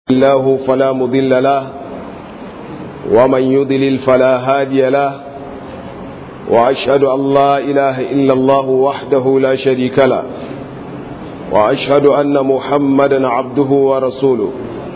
الله فلا مضل له ومن يضلل فلا هادي له وأشهد أن لا إله إلا الله وحده لا شريك له وأشهد أن محمدا عبده ورسوله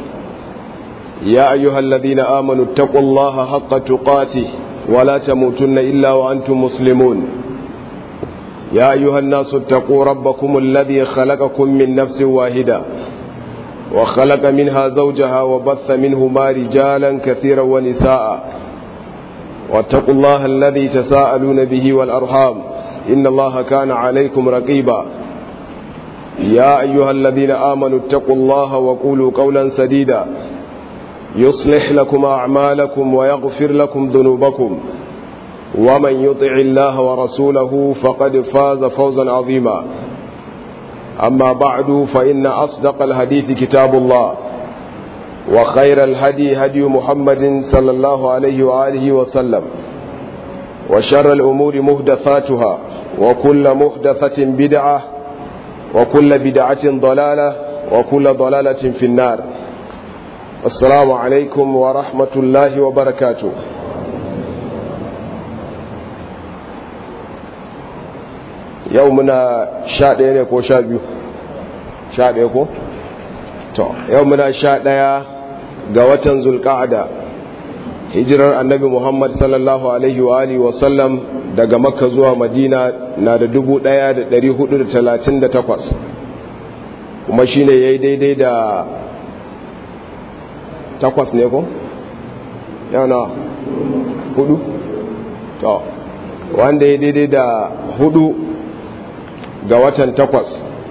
يا أيها الذين آمنوا اتقوا الله حق تقاته ولا تموتن إلا وأنتم مسلمون يا أيها الناس اتقوا ربكم الذي خلقكم من نفس واحدة وخلق منها زوجها وبث منهما رجالا كثيرا ونساء واتقوا الله الذي تساءلون به والأرحام إن الله كان عليكم رقيبا يا أيها الذين آمنوا اتقوا الله وقولوا قولا سديدا يصلح لكم أعمالكم ويغفر لكم ذنوبكم ومن يطع الله ورسوله فقد فاز فوزا عظيما أما بعد فإن أصدق الحديث كتاب الله وخير الهدي هدي محمد صلى الله عليه وآله وسلم وشر الأمور مهدثاتها وكل مهدثة بدعة وكل بدعة ضلالة وكل ضلالة في النار السلام عليكم ورحمة الله وبركاته yau muna sha ɗaya ne ko sha biyu sha ɗaya ko? to yau muna sha ɗaya ga watan zulƙa'ada hijirar annabi muhammad sallallahu alaihi wa alihi wasallam daga makka zuwa madina na da dubu ɗaya da ɗari hudu da talatin da takwas kuma shi ne ya yi daidai da takwas ne ko? yau na hudu? to wanda ya daidai da hudu ga watan takwas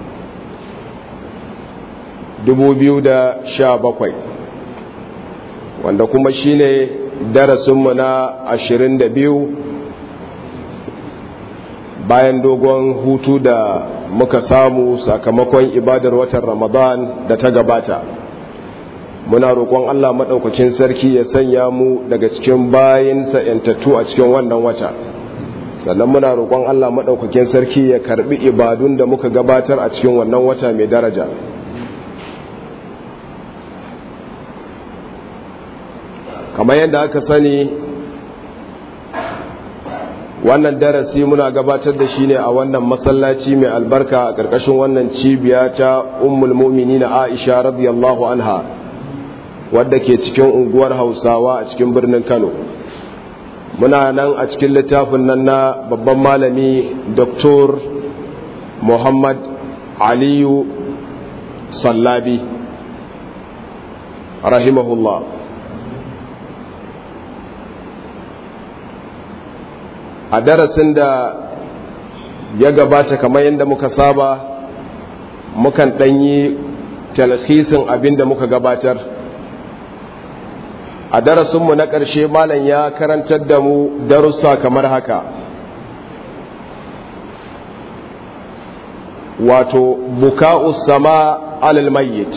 bakwai wanda kuma shine darasinmu na ashirin da biyu bayan dogon hutu da muka samu sakamakon ibadar watan ramadan da ta gabata muna roƙon allah maɗaukakin sarki ya sanya mu daga cikin bayansa 'yantattu a cikin wannan wata sannan muna roƙon Allah maɗaukakin sarki ya karɓi ibadun da muka gabatar a cikin wannan wata mai daraja kamar yadda aka sani wannan darasi muna gabatar da shi ne a wannan masallaci mai albarka a ƙarƙashin wannan cibiya ta ummul na aisha radiyallahu anha wadda ke cikin unguwar hausawa a cikin birnin kano muna nan a cikin littafin nan na babban malami Dr. Muhammad Aliyu Sallabi rahimahullah a darasin da ya gabata kamar yadda muka saba mukan ɗanyi talhisin abin da muka gabatar a darasinmu na ƙarshe malam ya karantar da mu darussa kamar haka wato buka'u sama alal mayyit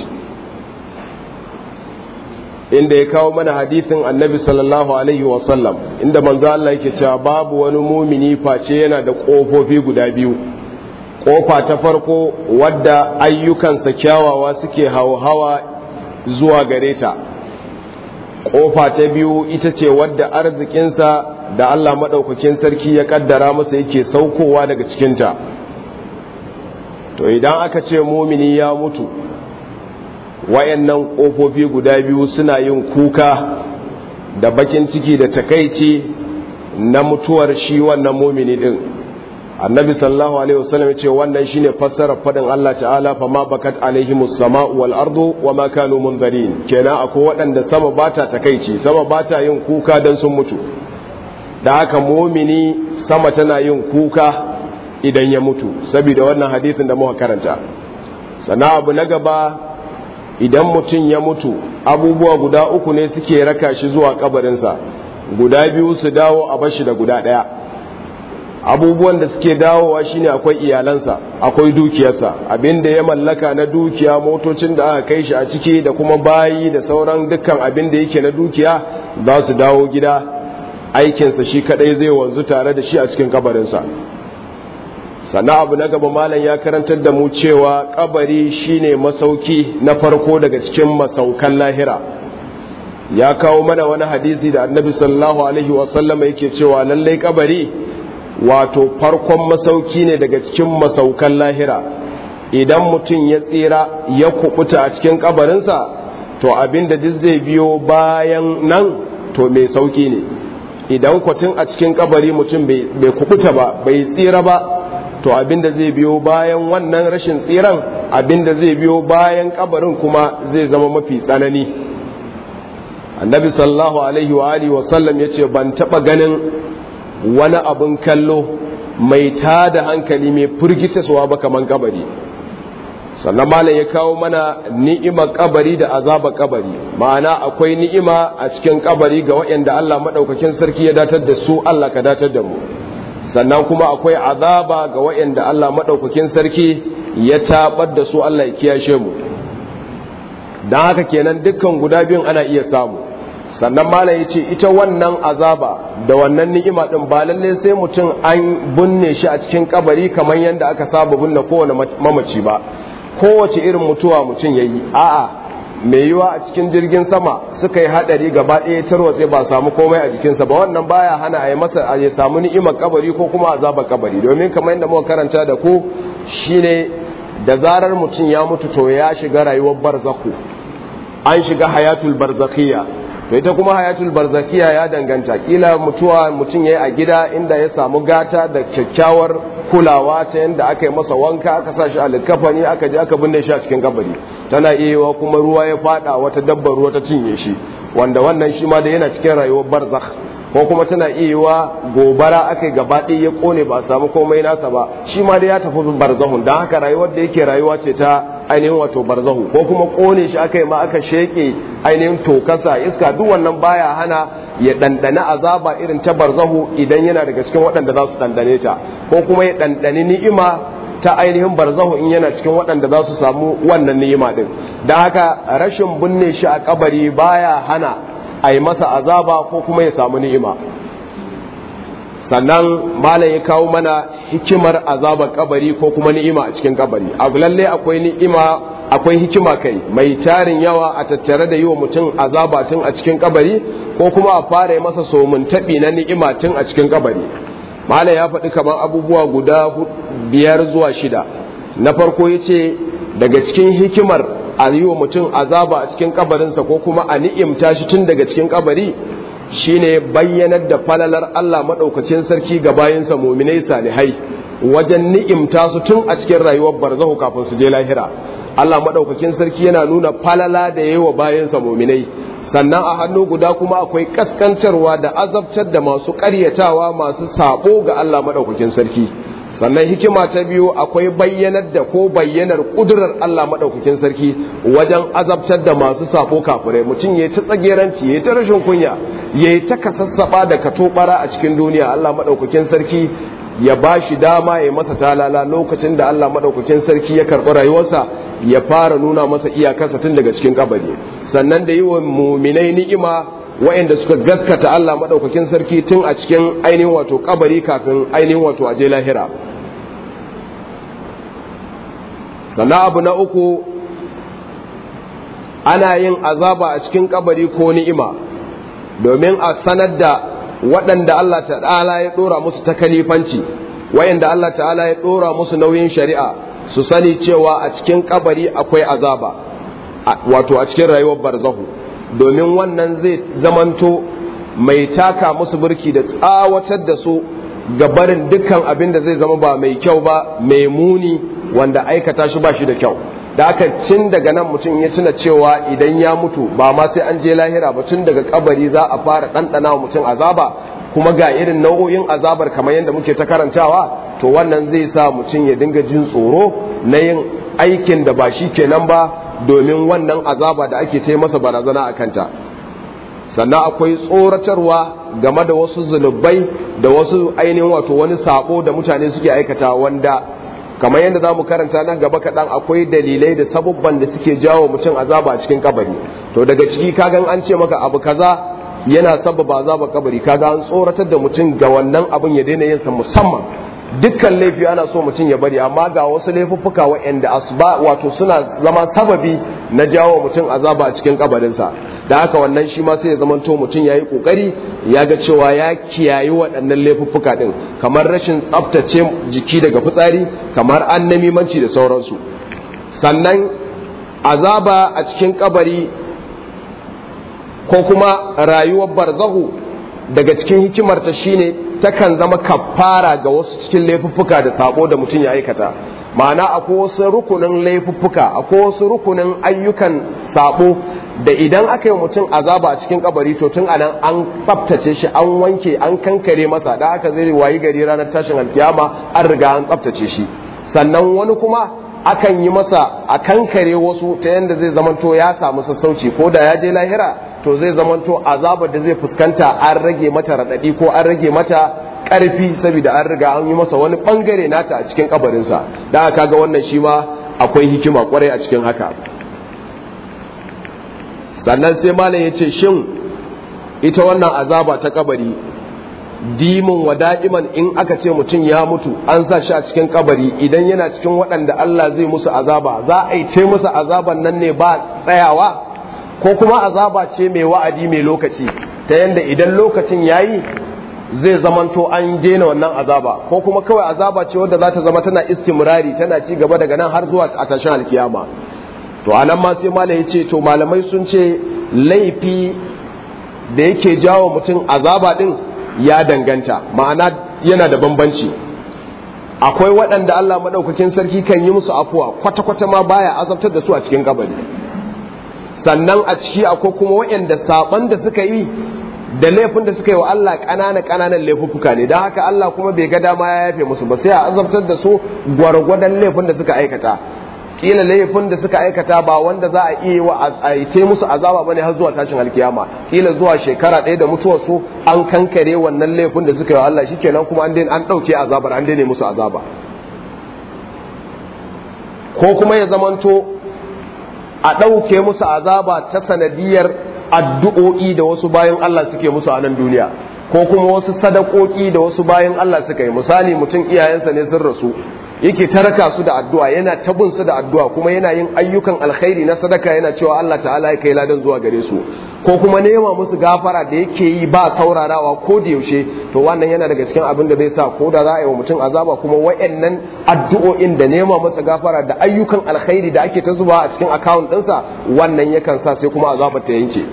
inda ya kawo mana hadithin annabi sallallahu alaihi wasallam inda manzo Allah yake cewa babu wani mumini face yana da ƙofofi guda biyu ƙofa ta farko wadda ayyukansa kyawawa suke hawa zuwa gare ta kofa ta biyu ita ce wadda arzikinsa da Allah maɗaukakin sarki ya ƙaddara masa yake saukowa daga cikinta to idan aka ce mumini ya mutu wayannan ƙofofi guda biyu suna yin kuka da bakin ciki da takaici na mutuwar shi wannan mumini din annabi sallallahu alaihi wasallam ya ce wannan shine fassarar fadin Allah ta'ala fa ma bakat alaihimus sama'u wal ardu wa ma kanu munzarin kenan akwai waɗanda sama bata takeici sama bata yin kuka dan sun mutu da haka mumini sama tana yin kuka idan ya mutu saboda wannan hadisin da muka karanta sana abu na gaba idan mutum ya mutu abubuwa guda uku ne suke raka shi zuwa kabarinsa guda biyu su dawo a bashi da guda ɗaya abubuwan da suke dawowa shine akwai iyalansa akwai dukiyarsa abinda ya mallaka na dukiya motocin da aka kai shi a ciki da kuma bayi da sauran dukkan abin da yake na dukiya za su dawo gida aikinsa shi kadai zai wanzu tare da shi a cikin kabarinsa sannan abu na gaba malam ya karantar da mu cewa kabari shine masauki na farko daga cikin masaukan lahira ya kawo mana wani hadisi da annabi sallallahu alaihi wasallam yake cewa lallai kabari wato farkon masauki ne daga cikin masaukan lahira idan mutum ya tsira ya kubuta a cikin kabarinsa to abin da duk zai biyo bayan nan to mai sauki ne idan kwatin a cikin kabari mutum bai kubuta ba bai tsira ba to abin da zai biyo bayan wannan rashin tsiran abin da zai biyo bayan kabarin kuma zai zama mafi tsanani annabi sallallahu alaihi wa alihi wa sallam yace ban taba ganin wani abin kallo mai tada hankali mai firgitaswa ba kaman kabari sannan malam ya kawo mana ni'imar kabari da azaba kabari ma'ana akwai ni'ima a cikin kabari ga waɗanda Allah maɗaukakin sarki ya datar da su Allah ka datar da mu sannan kuma akwai azaba ga waɗanda Allah maɗaukakin sarki ya tabar da su Allah ya kiyashe mu don haka kenan dukkan guda biyun ana iya samu sannan malam ya ce ita wannan azaba da wannan ni'ima din ba lalle sai mutum an binne shi a cikin kabari kamar yadda aka saba binne kowane mamaci ba kowace irin mutuwa mutum ya yi a'a mai yiwa a cikin jirgin sama suka yi hadari gaba ɗaya tarwatse ba samu komai a jikinsa ba wannan baya hana a yi masa a ya samu ni'imar kabari ko kuma azabar kabari domin kamar yadda muka karanta da ku shine da zarar mutum ya mutu to ya shiga rayuwar barzaku an shiga hayatul barzakhiyya to ita kuma hayatul barzakiya ya danganta kila mutuwa mutum yayi a gida inda ya samu gata da kyakkyawar kulawa ta yanda aka yi masa wanka aka sa shi a likafani aka je aka binne shi a cikin kabari tana iya kuma ruwa ya fada wata dabbar ruwa ta cinye shi wanda wannan shi ma da yana cikin rayuwar barzakh ko kuma tana iya gobara aka gaba ɗaya ya kone ba samu komai nasa ba shi ma da ya tafi barzahun don haka rayuwar da yake rayuwa ce ta ainihin wato barzahu ko kuma kone shi aka yi ma aka sheke ainihin tokasa iska duk wannan baya hana ya ɗanɗana azaba irin ta barzahu idan yana daga cikin waɗanda za su ɗanɗane ta ko kuma ya ɗanɗani ni'ima ta ainihin barzahu in yana cikin waɗanda za su samu wannan ni'ima ɗin don haka rashin binne shi a kabari baya hana a yi masa azaba ko kuma ya samu ni'ima sannan malam ya kawo mana hikimar azabar kabari ko kuma ni'ima a cikin kabari abu lalle akwai ni'ima akwai hikima kai mai tarin yawa a tattare da yi wa mutum azaba tun a cikin kabari ko kuma a fara masa somun taɓi na ni'ima tun a cikin kabari malam ya faɗi kamar abubuwa guda biyar zuwa shida na farko ya ce daga cikin hikimar a yi wa mutum azaba a cikin kabarinsa ko kuma a ni'imta shi tun daga cikin kabari shine bayyanar da falalar Allah maɗaukacin sarki ga bayansa muminai salihai wajen ni'imta su tun a cikin rayuwar barzahu kafin su je lahira Allah maɗaukakin sarki yana nuna falala da yayi wa bayansa muminai sannan a hannu guda kuma akwai kaskantarwa da azabtar da masu ƙaryatawa masu sabo ga Allah maɗaukakin sarki sannan hikima ta biyu akwai bayyanar da ko bayyanar kudurar Allah maɗaukakin sarki wajen azabtar da masu sabo kafirai mutum ya ta tsageranci ya ta rashin kunya ya yi ta kasassaɓa da katobara a cikin duniya Allah maɗaukakin sarki ya ba shi dama ya masa talala lokacin da Allah maɗaukakin sarki ya karɓi rayuwarsa ya fara nuna masa iyakarsa tun daga cikin kabari sannan da yi wa muminai ni'ima waɗanda suka gaskata Allah maɗaukakin sarki tun a cikin ainihin wato kabari kafin ainihin wato aje lahira sannan abu na uku ana yin azaba a cikin kabari ko ni'ima domin a sanar da waɗanda Allah ta'ala ya ɗora musu ta kalifanci waɗanda Allah ta'ala ya ɗora musu nauyin shari'a su sani cewa a cikin kabari akwai azaba wato a cikin rayuwar barzahu domin wannan zai zamanto mai taka musu burki da tsawatar da su ga barin dukkan abin da zai zama ba mai kyau ba mai muni wanda aikata shi ba shi da kyau da aka cin daga nan mutum ya tuna cewa idan ya mutu ba ma sai an je lahira ba tun daga kabari za a fara ɗanɗana wa mutum azaba kuma ga irin nau'o'in azabar kamar yadda muke ta karantawa to wannan zai sa mutum ya dinga jin tsoro na yin aikin da ba shi kenan ba domin wannan azaba da ake ce masa barazana a kanta sannan akwai tsoratarwa game da wasu zunubai da wasu ainihin wato wani sabo da mutane suke aikata wanda kamar yadda za mu karanta nan gaba kaɗan akwai dalilai da sabubban da suke jawo mutum azaba a cikin kabari to daga ciki kagan an ce maka abu kaza yana sababa azaba kabari kaga an tsoratar da mutum ga wannan abin ya daina yin sa musamman dukkan laifi ana so mutum ya bari amma ga wasu laifuffuka waɗanda asba wato suna zama sababi na jawo mutum azaba a cikin kabarinsa da haka wannan shi ma sai ya zamanto mutum ya yi ƙoƙari ya ga cewa ya kiyayi waɗannan laifuffuka ɗin kamar rashin tsaftace jiki daga fitsari kamar annamimanci da sauransu sannan azaba a cikin kabari ko kuma rayuwar barzahu daga cikin hikimarta shine takan zama kafara ga wasu cikin laifuffuka da sabo da mutum ya aikata ma'ana akwai wasu rukunin laifuffuka akwai wasu rukunin ayyukan sabo da idan aka yi mutum azaba a cikin kabari to tun anan an tsaftace shi an wanke an kankare masa da aka zai wayi gari ranar tashin alkiyama an riga an tsaftace shi sannan wani kuma akan yi masa a kankare wasu ta yadda zai zamanto ya samu sassauci ko da ya je lahira to zai zamanto azabar da zai fuskanta an rage mata raɗaɗi ko an rage mata ƙarfi saboda an riga an yi masa wani ɓangare nata a cikin kabarinsa da aka ga wannan shi ma akwai hikima kwarai a cikin haka sannan sai malam ya ce shin ita wannan azaba ta kabari dimin wa da'iman in aka ce mutum ya mutu an sa shi a cikin kabari idan yana cikin waɗanda Allah zai musu azaba za a yi ce musu azaban nan ne ba tsayawa ko kuma azaba ce mai wa'adi mai lokaci ta yanda idan lokacin yayi zai zamanto an daina wannan azaba ko kuma kawai azaba ce wadda za ta zama tana istimrari tana ci gaba daga nan har zuwa a tashin alkiyama to anan ma sai malai ya ce to malamai sun ce laifi da yake jawo mutum azaba din ya danganta ma'ana yana da bambanci akwai waɗanda Allah maɗaukakin sarki kan yi musu afuwa kwata-kwata ma baya azabtar da su a cikin kabari sannan a ciki akwai kuma waɗanda saɓon da suka yi da laifin da suka yi wa Allah ƙanana ƙananan laifuffuka ne don haka Allah kuma bai ga dama ya yafe musu ba sai a azabtar da su gwargwadon laifin da suka aikata kila laifin da suka aikata ba wanda za a iya wa a yi musu azaba bane har zuwa tashin alkiyama kila zuwa shekara ɗaya da mutuwar su an kankare wannan laifin da suka yi wa Allah shikenan kuma an an ɗauke azabar an daina musu azaba ko kuma ya zamanto a ɗauke musu azaba ta sanadiyar addu'o'i da wasu bayan Allah suke musu a nan duniya ko kuma wasu sadakoki da wasu bayan Allah suka yi misali mutum iyayensa ne sun rasu yake taraka su da addu'a yana tabin su da addu'a kuma yana yin ayyukan alkhairi na sadaka yana cewa Allah ta'ala ya kai ladan zuwa gare su ko kuma nema musu gafara da yake yi ba saurarawa ko da yaushe to wannan yana daga cikin abin da zai sa ko da za a yi wa mutum azaba kuma wayannan addu'o'in da nema masa gafara da ayyukan alkhairi da ake ta zuba a cikin account ɗinsa wannan yakan sa sai kuma azaba ta yanke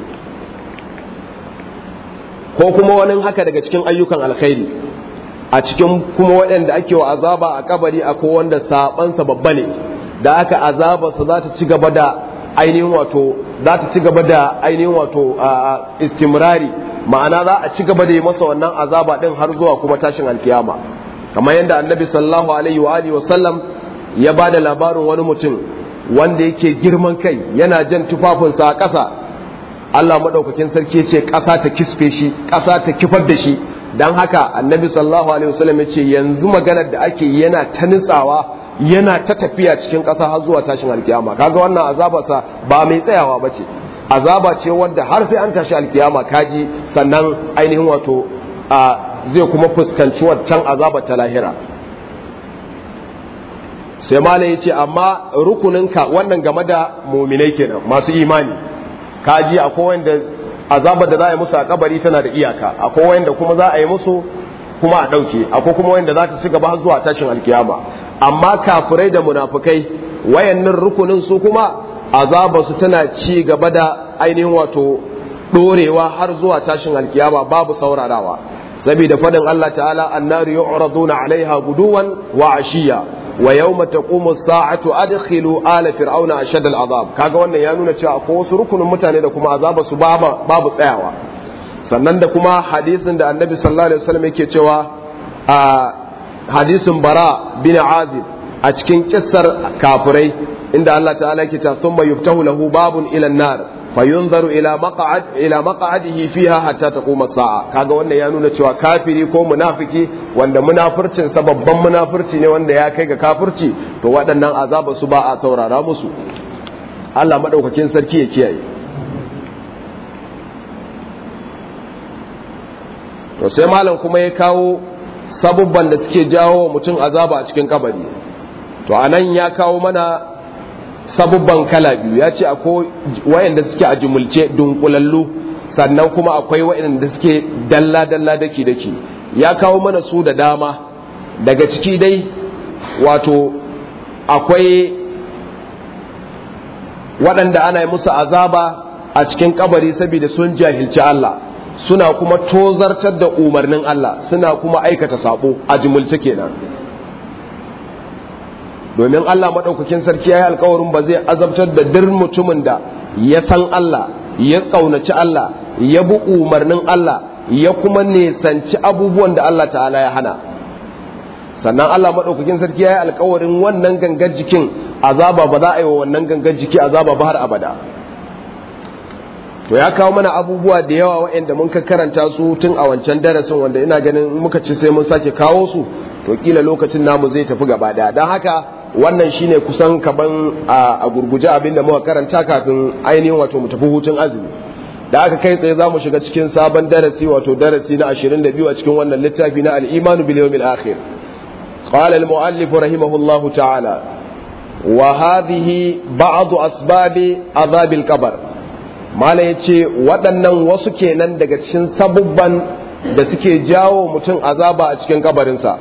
ko kuma wani haka daga cikin ayyukan alkhairi a cikin kuma waɗanda ake wa azaba a kabari akwai wanda sabansa babba ne da aka azabarsa za ta ci gaba da ainihin wato za ta ci gaba da ainihin wato istimrari ma'ana za a ci gaba da yi masa wannan azaba din har zuwa kuma tashin alkiyama kamar yadda annabi sallallahu alaihi wa alihi wasallam ya ba da labarin wani mutum wanda yake girman kai yana jan tufafinsa a ƙasa Allah maɗaukakin sarki ce ƙasa ta kisfe shi ƙasa ta kifar da shi don haka annabi sallallahu alaihi wasallam ya ce yanzu maganar da ake yana ta nutsawa yana ta tafiya cikin ƙasa har zuwa tashin alkiyama kaga wannan azabarsa ba mai tsayawa ba ce azaba ce wanda har sai an tashi alkiyama kaji sannan ainihin wato a zai kuma fuskanci waccan azabar ta lahira sai malam ya ce amma rukuninka wannan game da muminai kenan masu imani kaji akwai wanda azabar da za a yi musu a kabari tana da iyaka akwai wanda kuma za a yi musu kuma a ɗauke akwai kuma wanda za ta ci gaba zuwa tashin alkiyama amma kafirai da munafukai wayannan rukunin su kuma azabar su tana ci gaba da ainihin wato ɗorewa har zuwa tashin alkiyama babu saurarawa saboda fadin Allah ta'ala annaru yu'raduna 'alaiha guduwan wa 'ashiya wa yawma taqumu as-sa'atu adkhilu ala fir'auna ashad al-azab kaga wannan ya nuna cewa akwai wasu rukunin mutane da kuma azaba su babu tsayawa sannan da kuma hadisin da annabi sallallahu alaihi wasallam yake cewa a hadisin bara bin azib a cikin kissar kafirai inda Allah ta'ala yake cewa thumma yuftahu lahu babun ila an-nar fayunzaru ila maq'ad ila maq'adihi fiha hatta taquma as-sa'a kaga wannan ya nuna cewa kafiri ko munafiki wanda munafircin sa babban munafirci ne wanda ya kai ga kafirci to waɗannan azaba su ba a saurara musu Allah madaukakin sarki ya kiyaye to sai malam kuma ya kawo sabubban da suke jawo mutum azaba a cikin kabari to anan ya kawo mana sabubban kala biyu ya ce akwai wayanda suke a jumulce dunkulallu sannan kuma akwai wayanda suke dalla-dalla daki-daki ya kawo mana su da dama daga ciki dai wato akwai waɗanda ana yi musu azaba a cikin kabari saboda sun jahilci Allah suna kuma tozartar da umarnin Allah suna kuma aikata sabo a jimulce kenan domin Allah maɗaukakin sarki ya yi alkawarin ba zai azabtar da dir mutumin da ya san Allah ya ƙaunaci Allah ya bi umarnin Allah ya kuma nesanci abubuwan da Allah ta'ala ya hana sannan Allah maɗaukakin sarki ya yi alkawarin wannan gangar jikin azaba ba za a yi wa wannan gangar jiki azaba ba har abada to ya kawo mana abubuwa da yawa waɗanda mun karanta su tun a wancan darasin wanda ina ganin muka ci sai mun sake kawo su to kila lokacin namu zai tafi gaba daya don haka wannan shine kusan kaban a gurguje abin da muka karanta kafin ainihin wato mu tafi hutun azumi da aka kai tsaye za mu shiga cikin sabon darasi wato darasi na 22 a cikin wannan littafi na al-imanu bil yawmil akhir قال المؤلف رحمه الله تعالى وهذه بعض أسباب عذاب القبر mala ya ce waɗannan wasu kenan daga cikin sabubban da suke jawo mutum azaba a cikin kabarinsa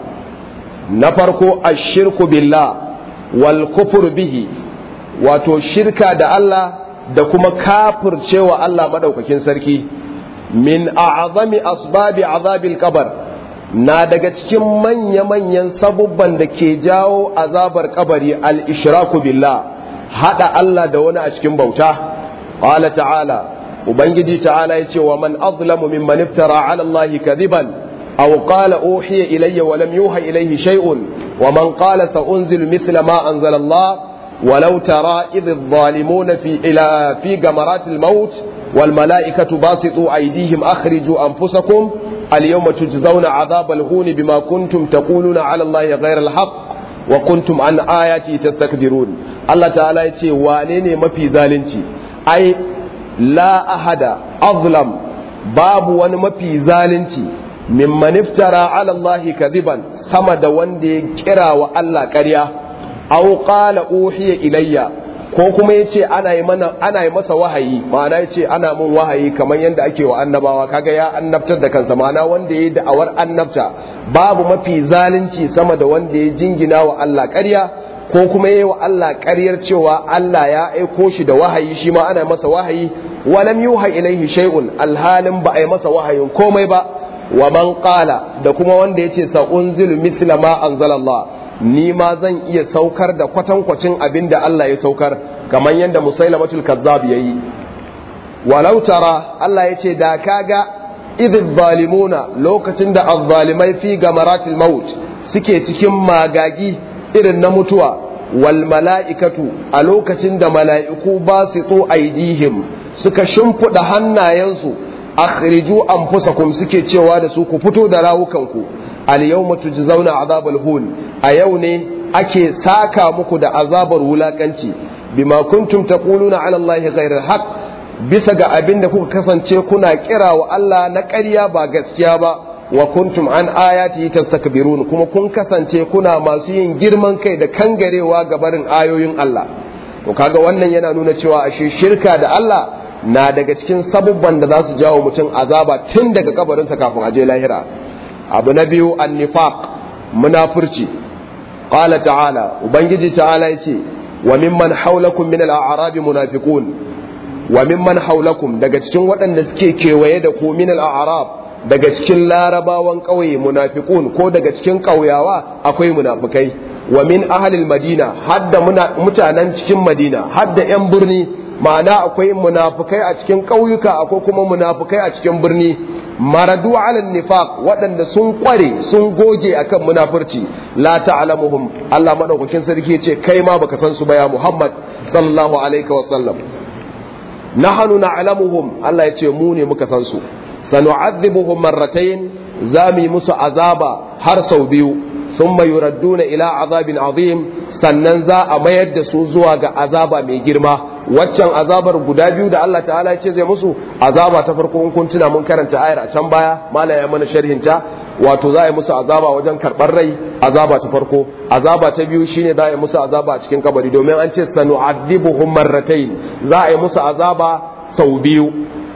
na farko a shirku billah wal kufur bihi wato shirka da Allah da kuma kafircewa Allah maɗaukakin sarki min a'azami asbabi azabil kabar na daga cikin manya-manyan sabubban da ke jawo azabar kabari al-ishraku billah hada Allah da wani a cikin bauta قال تعالى وبنجي تعالى يتي ومن أظلم ممن افترى على الله كذبا أو قال أوحي إلي ولم يوحى إليه شيء ومن قال سأنزل مثل ما أنزل الله ولو ترى إذ الظالمون في إلى في جمرات الموت والملائكة باسطوا أيديهم أخرجوا أنفسكم اليوم تجزون عذاب الهون بما كنتم تقولون على الله غير الحق وكنتم عن آياتي تستكبرون الله تعالى يتي وانيني ما في ذالنتي ai la ahada azlam babu wani mafi zalunci mimman iftara ala Allah kadiban sama da wanda ya kira wa Allah ƙarya aw qala uhiya ilayya ko kuma yace ana yi mana ana yi masa wahayi ma'ana yace ana mun wahayi kamar yadda ake wa annabawa kaga ya annabtar da kansa ma'ana wanda ya da'awar annabta babu mafi zalunci sama da wanda ya jingina wa Allah ƙarya ko kuma yi wa Allah ƙaryar cewa Allah ya aiko shi da wahayi shi ma ana masa wahayi walam yuha ilaihi shay'un alhalin ba a yi masa wahayin komai ba wa man qala da kuma wanda yace sa unzilu mithla ma anzalallah ni ma zan iya saukar da kwatankwacin abin da Allah ya saukar kamar yadda musailamatul kazzab yayi walau tara Allah yace da kaga idh zalimuna lokacin da azzalimai fi gamaratil maut suke cikin magagi irin na mutuwa wal mala'ikatu a lokacin da mala'iku ba su tso aidihim suka shimfiɗa hannayensu akhriju anfusakum suke cewa da su ku fito da rawukanku al yawma tujzauna azabal hun a yau ne ake saka muku da azabar wulakanci bima kuntum taquluna ala allahi ghayra haqq bisa ga abin da kuka kasance kuna kira wa Allah na ƙarya ba gaskiya ba wa kuntum an ayati tastakbirun kuma kun kasance kuna masu yin girman kai da kangarewa ga barin ayoyin Allah to kaga wannan yana nuna cewa ashe shirka da Allah na daga cikin sabubban da za su jawo mutum azaba tun daga kabarinsa kafin aje lahira abu na biyu annifaq munafurci qala ta'ala ubangiji ta'ala yace wa mimman hawlakum min al-a'rab munafiqun wa mimman hawlakum daga cikin waɗanda suke kewaye da ku min al-a'rab daga cikin larabawan ƙauye munafiqun ko daga cikin ƙauyawa akwai munafikai wa min ahlil madina hadda mutanen cikin madina hadda yan birni ma'ana akwai munafikai a cikin ƙauyuka akwai kuma munafikai a cikin birni maradu ala nifaq waɗanda sun ƙware sun goge akan munafurci la ta'lamuhum Allah madaukakin sarki ce kai ma baka san su ba ya Muhammad sallallahu alaihi wa sallam nahnu na'lamuhum Allah ya ce mu ne muka san su sanu'adhibuhum marratayn zami musu azaba har sau biyu thumma yuradduna ila azabin azim sannan za a mayar da su zuwa ga azaba mai girma waccan azabar guda biyu da Allah ta'ala ya ce zai musu azaba ta farko in kun tuna mun karanta ayar a can baya mala ya mana sharhinta wato za a yi musu azaba wajen karɓar rai azaba ta farko azaba ta biyu shine za a yi musu azaba a cikin kabari domin an ce sanu'adibuhum marratayn za a yi musu azaba sau biyu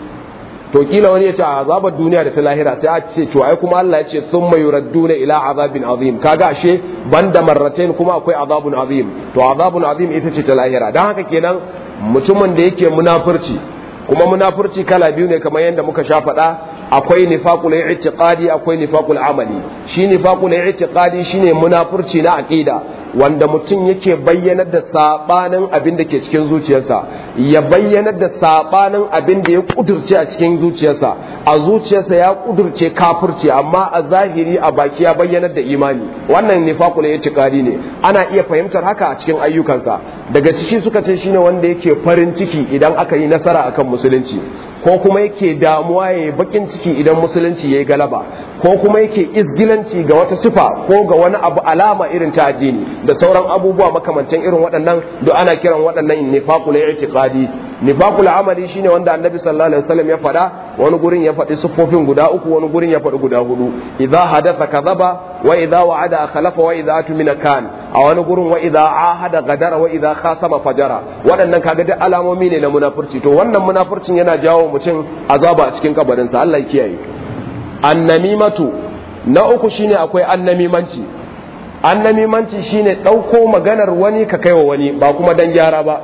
to kila wani ya ce a azabar duniya da ta lahira sai a ce to ai kuma Allah ya ce thumma yuradduna ila azabin azim kaga ashe banda marratain kuma akwai azabun azim to azabun azim ita ce ta lahira dan haka kenan mutumin da yake munafurci kuma munafurci kala biyu ne kamar yadda muka sha faɗa akwai nifaqul i'tiqadi akwai nifaqul amali shi nifaqul i'tiqadi shine munafurci na aqida wanda mutum yake bayyanar da sabanin abin da ke cikin zuciyarsa ya bayyanar da sabanin abin da ya kudurce a cikin zuciyarsa a zuciyarsa ya kudurce kafirci amma a zahiri a baki ya bayyanar da imani wannan nifaqul i'tiqadi ne ana iya fahimtar haka a cikin ayyukansa daga ciki suka ce shine wanda yake farin ciki idan aka yi nasara akan musulunci ko kuma yake damuwa ya bakin ciki idan musulunci ya yi galaba ko kuma yake izgilanci ga wata sifa ko ga wani abu alama irin ta addini da sauran abubuwa makamantan irin waɗannan duk ana kiran waɗannan nifaqul i'tiqadi nifaqul amali shine wanda annabi sallallahu alaihi wasallam ya faɗa wani gurin ya faɗi siffofin guda uku wani gurin ya faɗi guda hudu idza hadatha kadhaba wa idza wa'ada akhlafa wa idza atumina kan a wani gurin wa idza ahada gadara wa idza khasama fajara waɗannan kaga duk alamomi ne na munafurci to wannan munafurcin yana jawo mutum azaba a cikin kabarinsa Allah ya kiyaye annamimatu na uku shine akwai annamimanci annamimanci shine ɗauko maganar wani ka kaiwa wani ba kuma dan gyara ba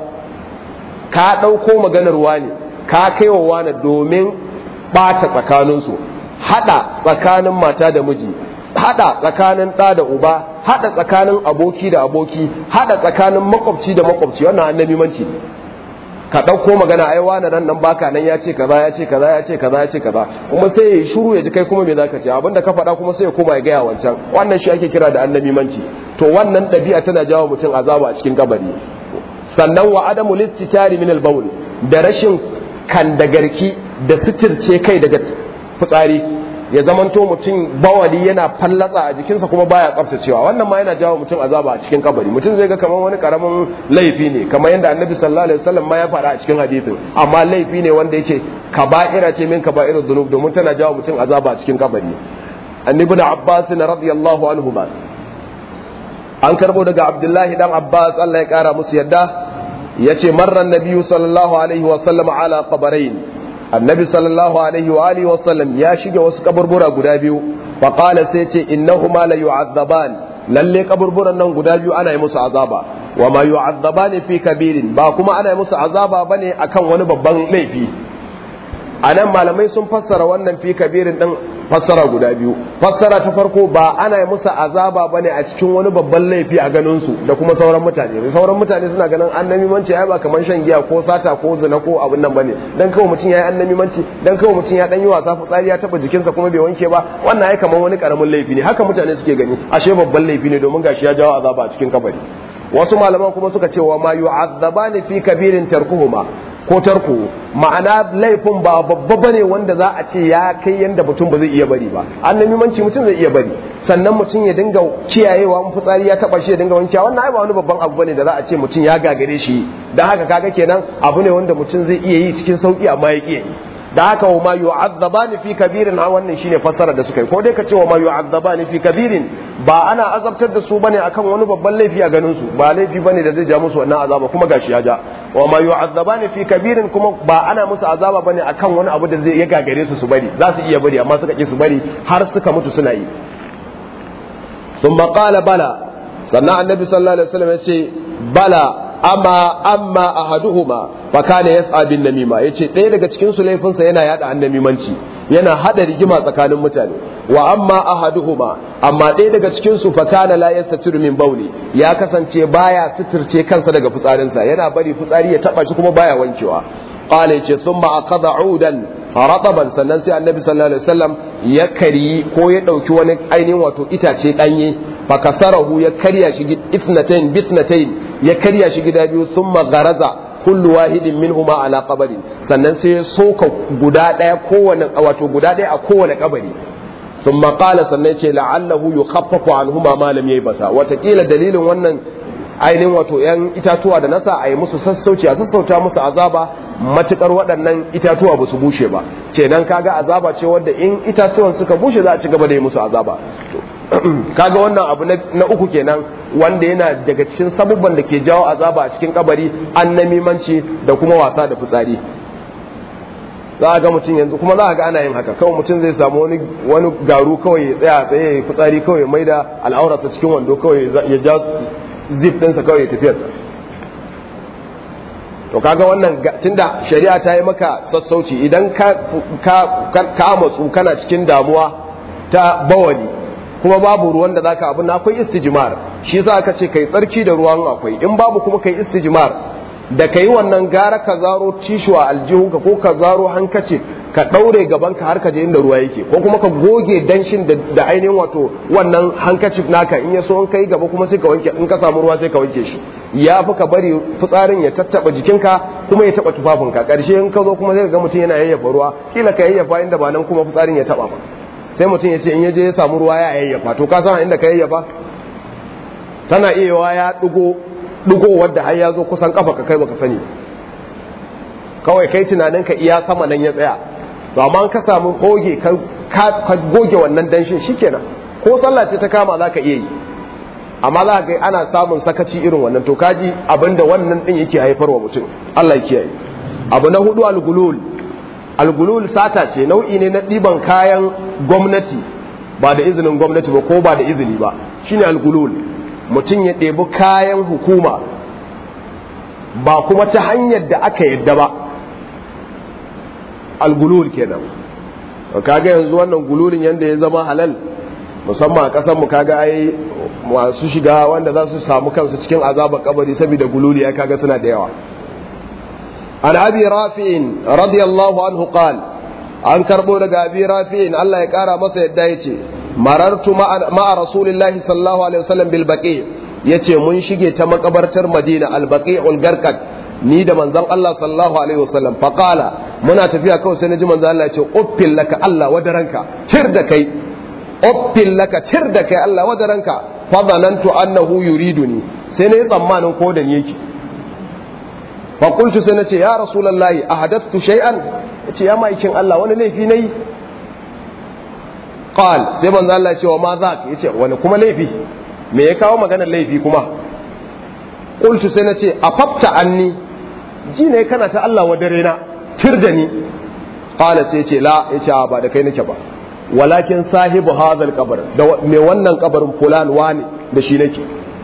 ka ɗauko maganar wani ka kaiwa wani domin ɓata tsakaninsu haɗa tsakanin mata da miji haɗa tsakanin ɗa da uba haɗa tsakanin aboki da aboki haɗa tsakanin makwabci da makwabci wannan annamimanci ne ka ɗauko magana ai wani nan nan baka nan ya ce kaza ya ce kaza ya ce kaza ya ce kaza kuma sai ya yi shiru ya ji kai kuma me zaka ce abinda ka faɗa kuma sai ya koma ya gaya wancan wannan shi ake kira da annabimanci to wannan ɗabi'a tana jawo mutum azaba a cikin kabari sannan wa adamu listitari min al da rashin kandagarki da sitirce kai daga fitsari ya zamanto mutum bawali yana fallatsa a jikinsa kuma baya tsaftacewa wannan ma yana jawo mutum azaba a cikin kabari mutum zai ga kamar wani karamin laifi ne kamar yadda annabi sallallahu alaihi wasallam ma ya faɗa a cikin hadisin amma laifi ne wanda yake kaba'ira ce min kaba'irud dhunub domin tana jawo mutum azaba a cikin kabari annabi da abbas radiyallahu anhu ba an karbo daga abdullahi dan abbas Allah ya kara musu yadda yace marran nabiyyu sallallahu alaihi wasallam ala qabarain annabi sallallahu alaihi wa alihi wasallam ya shige wasu kaburbura guda biyu fa qala sai ce innahuma la yu'adzaban lalle kaburburan nan guda biyu ana yi musu azaba wa ma yu'adzaban fi kabirin ba kuma ana yi musu azaba bane akan wani babban laifi anan malamai sun fassara wannan fi kabirin din fassara guda biyu fassara ta farko ba ana yi musu azaba bane a cikin wani babban laifi a ganin su da kuma sauran mutane sauran mutane suna ganin annabi manci ai ba kamar shan giya ko sata ko zina ko abin nan bane dan kawai mutum yayi annabi manci dan kawai mutum ya dan yi wasa fitsari ya taba jikinsa kuma bai wanke ba wannan ai kamar wani karamin laifi ne haka mutane suke gani ashe babban laifi ne domin gashi ya jawo azaba a cikin kabari wasu malaman kuma suka ce wa ma yu'azzabani fi kabirin tarkuhuma ko tarko ma'ana laifin ba babba bane wanda za a ce ya kai yanda mutum ba zai iya bari ba annabi manci mutum zai iya bari sannan mutum ya dinga kiyayewa in fitsari ya taba shi ya dinga wankewa wannan ai ba wani babban abu bane da za a ce mutum ya gagare shi dan haka kaga kenan abu ne wanda mutum zai iya yi cikin sauki amma ya kiyaye da haka wa ma yu'azzabani fi kabirin a wannan shine fassara da suka yi ko dai ka ce wa ma yu'azzabani fi kabirin ba ana azabtar da su bane akan wani babban laifi a ganin su ba laifi bane da zai ja musu wannan azaba kuma gashi ya ja wa ma yu'azzabani fi kabirin kuma ba ana musu azaba bane akan wani abu da zai ya gagare su su bari za su iya bari amma suka ki su bari har suka mutu suna yi thumma qala bala sannan annabi sallallahu alaihi wasallam ya ce bala amma amma ahaduhuma fa kana yas'a bin namima yace ɗaya daga cikin su laifinsa yana yada annamimanci yana hada rigima tsakanin mutane wa amma ahaduhuma amma ɗaya daga cikin su fa kana la yastatiru min bauli ya kasance baya suturce kansa daga fitsarinsa yana bari fitsari ya taba shi kuma baya wankewa qala yace thumma aqada udan rataban sannan sai annabi sallallahu alaihi wasallam ya kari ko ya dauki wani ainihin wato itace danye fa kasarahu ya karya shi ithnatayn bithnatayn ya karya shi gida biyu thumma garaza kullu wahidin minhuma ala qabri sannan sai ya soka guda daya kowane wato guda daya a kowane kabari thumma qala sannan ce la'allahu yukhaffafu anhuma ma lam yaybasa watakila dalilin wannan ainihin wato yan itatuwa da nasa a yi musu sassauci a sassauta musu azaba matukar waɗannan itatuwa ba su bushe ba kenan kaga azaba ce wadda in itatuwan suka bushe za a ci gaba da yi musu azaba kaga wannan abu na uku kenan wanda yana daga cikin sabubban da ke jawo azaba a cikin kabari annamimanci da kuma wasa da fitsari za a ga mutum yanzu kuma za a ga ana yin haka kawai mutum zai samu wani wani garu kawai ya tsaya tsaye ya fitsari kawai mai da al'aurarsa cikin wando kawai ya ja zip ɗinsa kawai ya tafiyarsa to kaga wannan tunda shari'a ta yi maka sassauci idan ka ka matsu kana cikin damuwa ta bawali kuma babu ruwan da zaka abin akwai istijmar shi yasa aka ce kai tsarki da ruwan akwai in babu kuma kai istijmar da kai wannan gara ka zaro tishu a aljihunka ko ka zaro hankaci ka daure gaban ka har ka je inda ruwa yake ko kuma ka goge danshin da ainihin wato wannan hankacif naka in ya so in kai gaba kuma sai ka wanke in ka samu ruwa sai ka wanke shi ya fi ka bari fitsarin ya tattaba jikinka kuma ya taba tufafinka karshe in ka zo kuma sai ka ga mutum yana yayyafa ruwa kila ka yayyafa inda ba nan kuma fitsarin ya taba ba sai mutum ya ce in ya je ya samu ruwa ya yayyafa to ka san inda ka yayyafa tana iya ya dugo dugo wadda har ya zo kusan kafa ka kai baka sani kawai kai tunanin ka iya sama nan ya tsaya to amma ka samu goge ka goge wannan danshin shikenan ko sallah ce ta kama za ka iya yi amma za ga ana samun sakaci irin wannan to kaji abinda wannan din yake haifarwa mutum Allah ya kiyaye abu na hudu al-gulul al-gulul sata ce nau'i ne na ɗiban kayan gwamnati ba da izinin gwamnati ba ko ba da izini ba shine al-gulul mutum ya ɗebi kayan hukuma ba kuma ta hanyar da aka yadda ba al-gulul kenan kaga yanzu wannan gululin yanda ya zama halal musamman a ƙasar mu kaga ai masu shiga wanda za su samu kansu cikin azabar kabari saboda gululi ya kaga suna da yawa an abi rafi'in radiyallahu anhu qal an karbo daga abi rafi'in Allah ya kara masa yadda yace marartu ma'a rasulillahi sallallahu alaihi wasallam bil baqi yace mun shige ta makabartar madina al baqi'ul garqad ni da manzon Allah sallallahu alaihi wasallam fa qala muna tafiya kawai sai naji manzon Allah yace uffil laka Allah wadaranka tir da kai uffil laka tir da kai Allah wadaranka fa zanantu annahu yuriduni sai na yi tsammanin ko da ni yake fa qultu sai nace ya rasulullahi ahadattu shay'an yace ya maikin Allah wani laifi nayi qal sai manzo Allah ya ce wa ma zak yace wani kuma laifi me ya kawo maganar laifi kuma qultu sai nace afafta anni ji ne kana ta Allah wa dare na tir da ni qala sai yace la yace ba da kai nake ba walakin sahibu hadal kabar da me wannan kabarin fulan wani da shi nake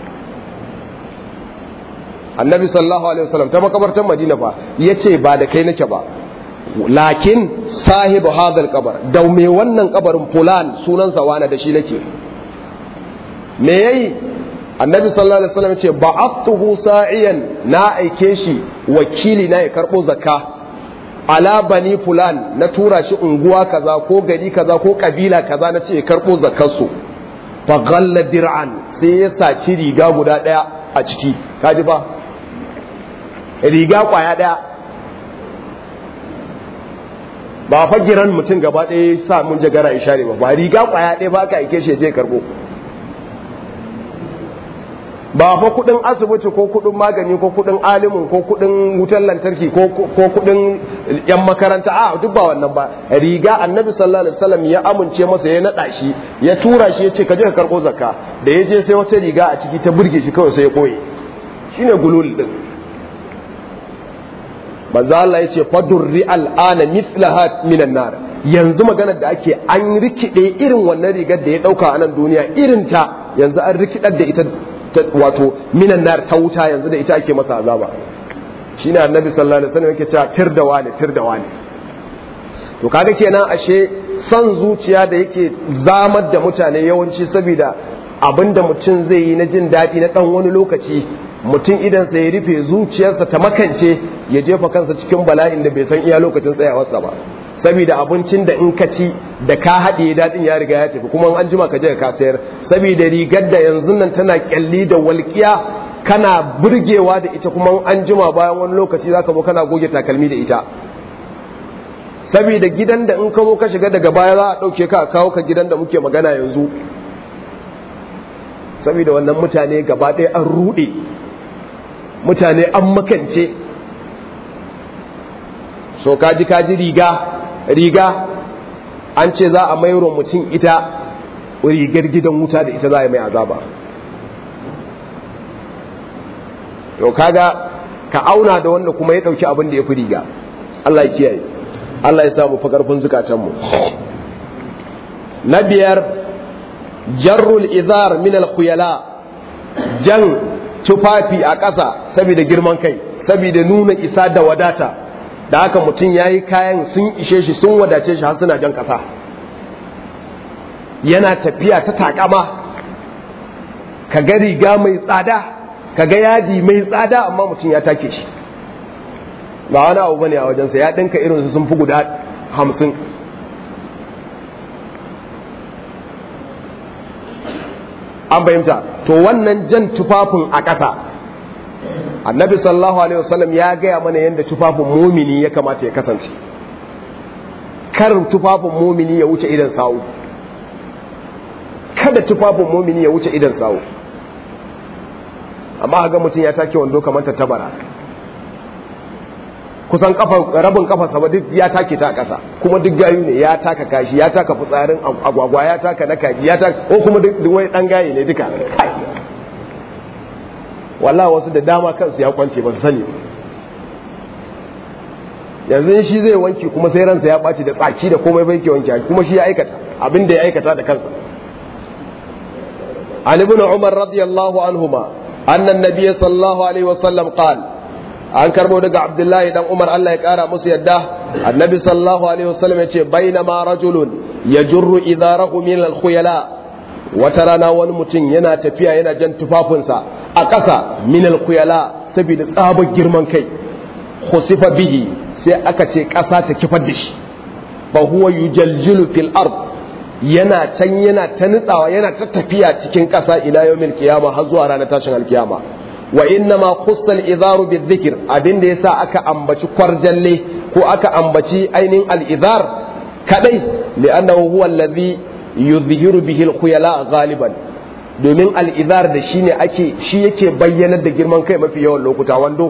annabi sallallahu alaihi wasallam ta makabartar madina fa yace ba da kai nake ba lakin sahibu hadal kabar da me wannan kabarin fulan sunansa wani da shi nake me yayi annabi sallallahu alaihi wasallam yace ba'attuhu sa'iyan na aike shi wakili na ya karbo zakka ala bani fulan na tura shi unguwa kaza ko gari kaza ko kabila kaza na ce karbo zakarsu fa ghalla dir'an sai ya saci riga guda daya a ciki kaji ba riga kwaya daya ba fa giran mutum gaba daya sa mun jagara ishare ba ba riga kwaya daya ba ka aike shi je karbo ba fa kudin asibiti ko kudin magani ko kudin alimin ko kudin wutar lantarki ko kudin yan makaranta a duk ba wannan ba riga annabi sallallahu alaihi wasallam ya amince masa ya nada shi ya tura shi ya ce ka je ka karbo zakka da ya je sai wata riga a ciki ta burge shi kawai sai ya koye shine gulul din manzo Allah ya ce fadurri al'ana mithlaha minan nar yanzu maganar da ake an rikide irin wannan rigar da ya dauka a nan duniya irin ta yanzu an rikidar da ita wato minan nar ta wuta yanzu da ita ake masa azaba shine annabi sallallahu alaihi wasallam yake cewa tir da wani tir da wani to kaga kenan ashe son zuciya da yake zamar da mutane yawanci saboda abinda mutum zai yi na jin daɗi na ɗan wani lokaci mutum idan sa ya rufe zuciyarsa ta makance ya jefa kansa cikin bala'in da bai san iya lokacin tsayawarsa ba saboda abincin da in ka ci da ka haɗe daɗin ya riga ya tafi kuma an jima ka je ka sayar saboda rigar da yanzu nan tana kyalli da walƙiya kana burgewa da ita kuma an jima bayan wani lokaci zaka zo kana goge takalmi da ita saboda gidan da in ka zo ka shiga daga baya za a ɗauke ka a kawo ka gidan da muke magana yanzu saboda wannan mutane gaba ɗaya an ruɗe mutane an makance so kaji kaji riga riga an ce za a mairo mutum ita rigar gidan wuta da ita za a mai azaba to kaga ka auna da wanda kuma ya dauki abin da ya fi riga Allah ya kiyaye Allah ya samu fa karfin zukatanmu na biyar jarrul izar min al jan tufafi a ƙasa saboda girman kai saboda nuna isa da wadata da haka mutum ya yi kayan sun ishe shi sun wadace shi har suna jan ƙasa yana tafiya ta takama ka ga riga mai tsada ka ga yadi mai tsada amma mutum ya take shi ba wani abu bane a wajensa ya ɗinka irinsu sun fi guda hamsin an fahimta to wannan jan tufafin a ƙasa annabi sallallahu alaihi wasallam ya gaya mana yadda tufafin mumini ya kamata ya kasance karin tufafin mumini ya wuce idan sawu kada tufafin mumini ya wuce idan sawu amma ga mutum ya take wando kamar ta tabara kusan kafa rabin kafa sama duk ya take ta ƙasa kuma duk gayu ne ya taka kashi ya taka fitsarin agwagwa ya taka na kaji ya taka ko kuma duk wai dan gaye ne duka wallahi wasu da dama kansu ya kwance ba su sani yanzu shi zai wanki kuma sai ransa ya ɓaci da tsaki da komai bai ke wanki kuma shi ya aikata abin da ya aikata da kansa an ibn umar radiyallahu anhuma anna an-nabiy sallallahu alaihi wasallam qala an karbo daga abdullahi dan umar Allah ya kara musu yadda annabi sallallahu alaihi wasallam yace bainama rajulun yajurru idarahu min al-khuyala wata rana wani mutum yana tafiya yana jan tufafinsa a ƙasa min al-khuyala saboda tsabar girman kai khusifa bihi sai aka ce ƙasa ta kifar da shi fa huwa yujaljilu fil ard yana can yana ta nutsawa yana ta tafiya cikin ƙasa ila yawmil qiyama har zuwa ranar tashin alkiyama wa inna ma khussal izaru bizikr abin da yasa aka ambaci kwarjalle ko aka ambaci ainihin al-izar kadai li'annahu huwa alladhi yuzhiru bihi al-khuyala ghaliban domin al-izar da shine ake shi yake bayyanar da girman kai mafi yawan lokuta wando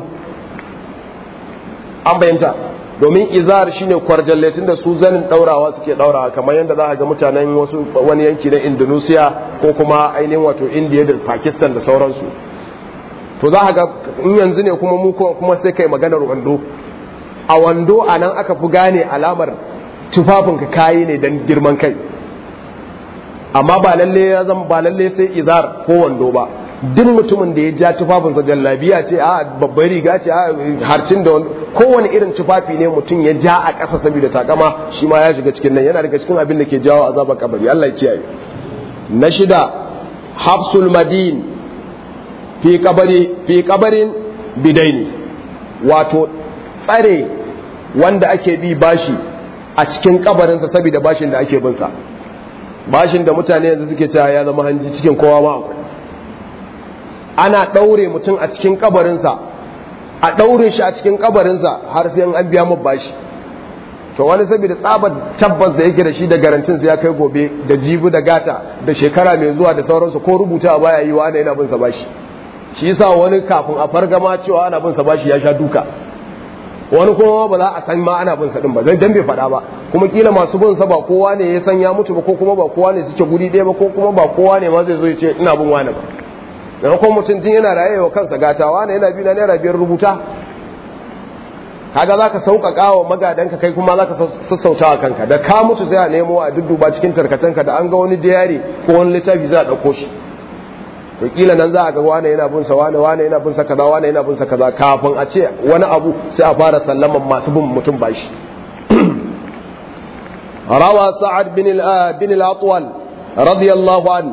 an bayyanta domin izar shine kwarjalle tunda su zanin daurawa suke daurawa kamar yadda za a ga mutanen wasu wani yanki na Indonesia ko kuma ainihin wato India da Pakistan da sauransu to za ga in yanzu ne kuma mu kuma sai kai maganar wando a wando a nan aka fi gane alamar tufafinka kayi ne don girman kai amma ba lalle ya zama ba lalle sai izar ko wando ba duk mutumin da ya ja tufafinsa jallabiya ce a babbar riga ce a harcin da kowane irin tufafi ne mutum ya ja a ƙasa saboda takama shi ma ya shiga cikin nan yana daga cikin abin da ke jawo azabar kabari Allah ya kiyaye na shida hafsul madin fi kabari fi kabarin bidaini wato tsare wanda ake bi bashi a cikin kabarinsa saboda bashin da ake binsa bashin da mutane yanzu suke cewa ya zama hanji cikin kowa ma akwai ana ɗaure mutum a cikin kabarinsa a ɗaure shi a cikin kabarinsa har sai an biya mu bashi to wani saboda tsabar tabbas da yake da shi da garantin ya kai gobe da jibi da gata da shekara mai zuwa da sauransu ko rubuta a baya yi wa ana yana bin sa bashi shi yasa wani kafin a fargama cewa ana bin sa bashi ya sha duka wani kuma ba za a san ma ana bin sa din ba zai dan bai faɗa ba kuma kila masu bin sa ba kowa ne ya san ya mutu ba ko kuma ba kowa ne suke guri ɗaya ba ko kuma ba kowa ne ma zai zo ya ce ina bin wani ba maimakon mutum tun yana raye wa kansa gatawa ne yana bi na naira biyar rubuta kaga za ka sauƙaƙa wa magadanka kai kuma za ka sassauta wa kanka da ka mutu sai a nemo a dudduba cikin tarkacenka da an ga wani diyari ko wani littafi za a ɗauko shi to kila nan za a ga wane yana bin sa wane wane yana bin sa kaza wane yana bin sa kaza kafin a ce wani abu sai a fara sallaman masu bin mutum bashi rawa sa'ad bin bin al-atwal radiyallahu an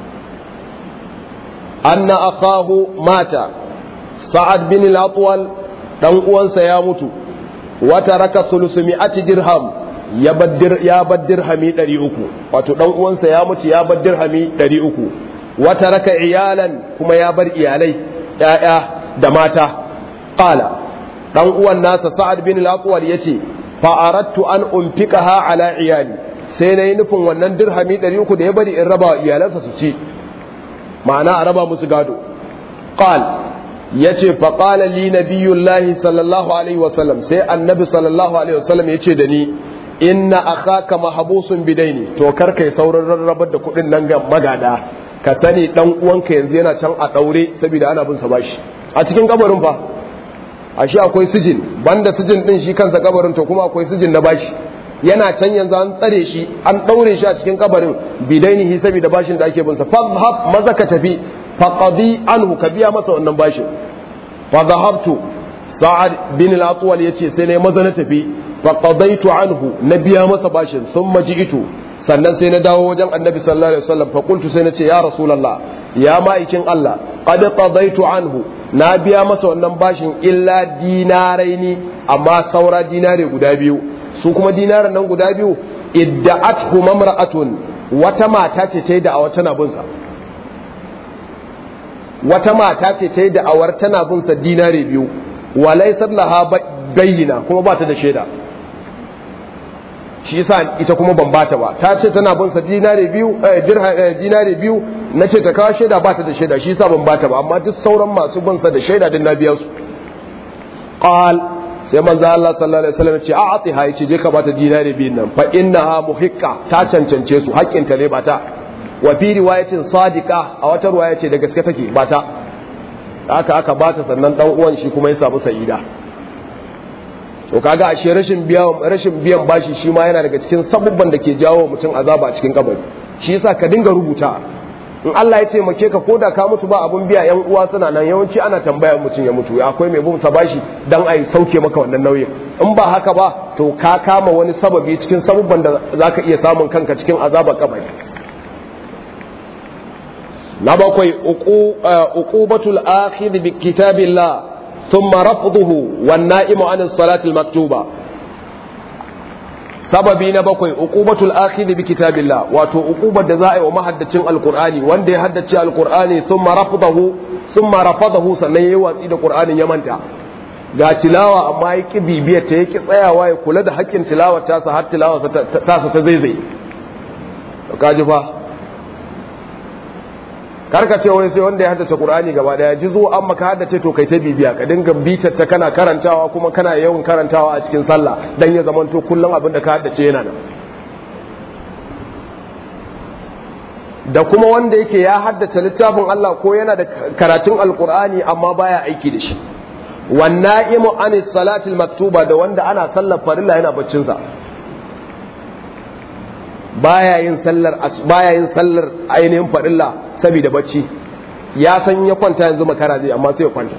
anna akahu mata sa'ad bin al-atwal dan uwansa ya mutu wata raka sulusumi'ati dirham ya baddir ya baddir hami 300 wato dan uwansa ya mutu ya baddir hami 300 wata raka iyalan kuma ya bar iyalai ‘ya'ya da mata ƙala ɗan uwan nasa sa'ad bin al'aƙuwar ya ce fa'arattu an umfika ha ala iyali sai na yi nufin wannan dirhami ɗari uku da ya bari in raba iyalansa su ci ma'ana a raba musu gado ƙal yace fa qala li nabiyullahi sallallahu alaihi wasallam sai annabi sallallahu alaihi wasallam yace da ni inna akhaka mahbusun bidaini to kar kai saurin rarrabar da kuɗin nan ga magada ka sani dan uwanka yanzu yana can a daure saboda ana bin sa bashi a cikin kabarin fa ashe akwai sijin banda sijin din shi kansa kabarin to kuma akwai sijin na bashi yana can yanzu an tsare shi an daure shi a cikin kabarin bidainihi saboda bashin da ake bin sa fadhhab maza ka tafi faqadi anhu ka biya masa wannan bashin fa dhahabtu sa'ad bin al-atwal yace sai ne maza na tafi faqadaitu anhu na biya masa bashin thumma ji'tu sannan sai na dawo wajen annabi sallallahu alaihi wasallam fa qultu sai na ce ya rasulullah ya ma'aikin Allah qad qadaitu anhu na biya masa wannan bashin illa dinaraini amma saura dinare guda biyu su kuma dinaran nan guda biyu idda'athu mamra'atun wata mata ce ta yi da'awar tana bin sa wata mata ce ta yi da'awar tana bin sa dinare biyu walai sallaha bayyana kuma ba ta da shaida shi yasa ita kuma ban bata ba ta ce tana bin sa dinare biyu dinare biyu na ce ta kawo shaida ba ta da shaida shi yasa ban bata ba amma duk sauran masu bin sa da shaida din na biya su qal sai manzo Allah sallallahu alaihi wasallam ce a'atiha yace je ka bata dinare biyun nan fa innaha muhiqqa ta cancance su haƙƙin ta ne bata wa fi riwayatin sadiqa a wata riwaya ce da gaske take bata haka aka bata sannan dan uwan shi kuma ya samu sa'ida to kaga ashe rashin biyan rashin biyan bashi shi ma yana daga cikin sabubban da ke jawo mutum azaba a cikin kabari shi yasa ka dinga rubuta in Allah ya taimake ka koda ka mutu ba abun biya yan uwa suna nan yawanci ana tambayar mutum ya mutu akwai mai bin sa bashi dan ai sauke maka wannan nauyin in ba haka ba to ka kama wani sababi cikin sabubban da zaka iya samun kanka cikin azabar kabari na bakwai uqubatul akhir bi kitabillah thumma rafduhu wan na'imu an salatil maktuba sababi na bakwai uqubatul akhir bi kitabillah wato uqubar da za a yi wa mahaddacin alqur'ani wanda ya haddace alqur'ani thumma rafdahu thumma rafadahu sannan yayi watsi da qur'anin ya manta ga tilawa amma ya ki bibiyar ta yake tsayawa ya kula da haƙƙin tilawar tasa har tilawar tasa ta zaizai kaji fa karka ce wai sai wanda ya haddace Qur'ani gaba daya ji zo an maka haddace to kai ta bibiya ka dinga bitar ta kana karantawa kuma kana yawan karantawa a cikin sallah dan ya zamanto kullum abin da ka haddace yana nan da kuma wanda yake ya haddace littafin Allah ko yana da karatun alkur'ani amma baya aiki da shi wan na'imu anis salatil maktuba da wanda ana sallar farilla yana baccin sa baya yin sallar baya yin sallar ainihin farilla saboda bacci ya san ya kwanta yanzu makara zai amma sai ya kwanta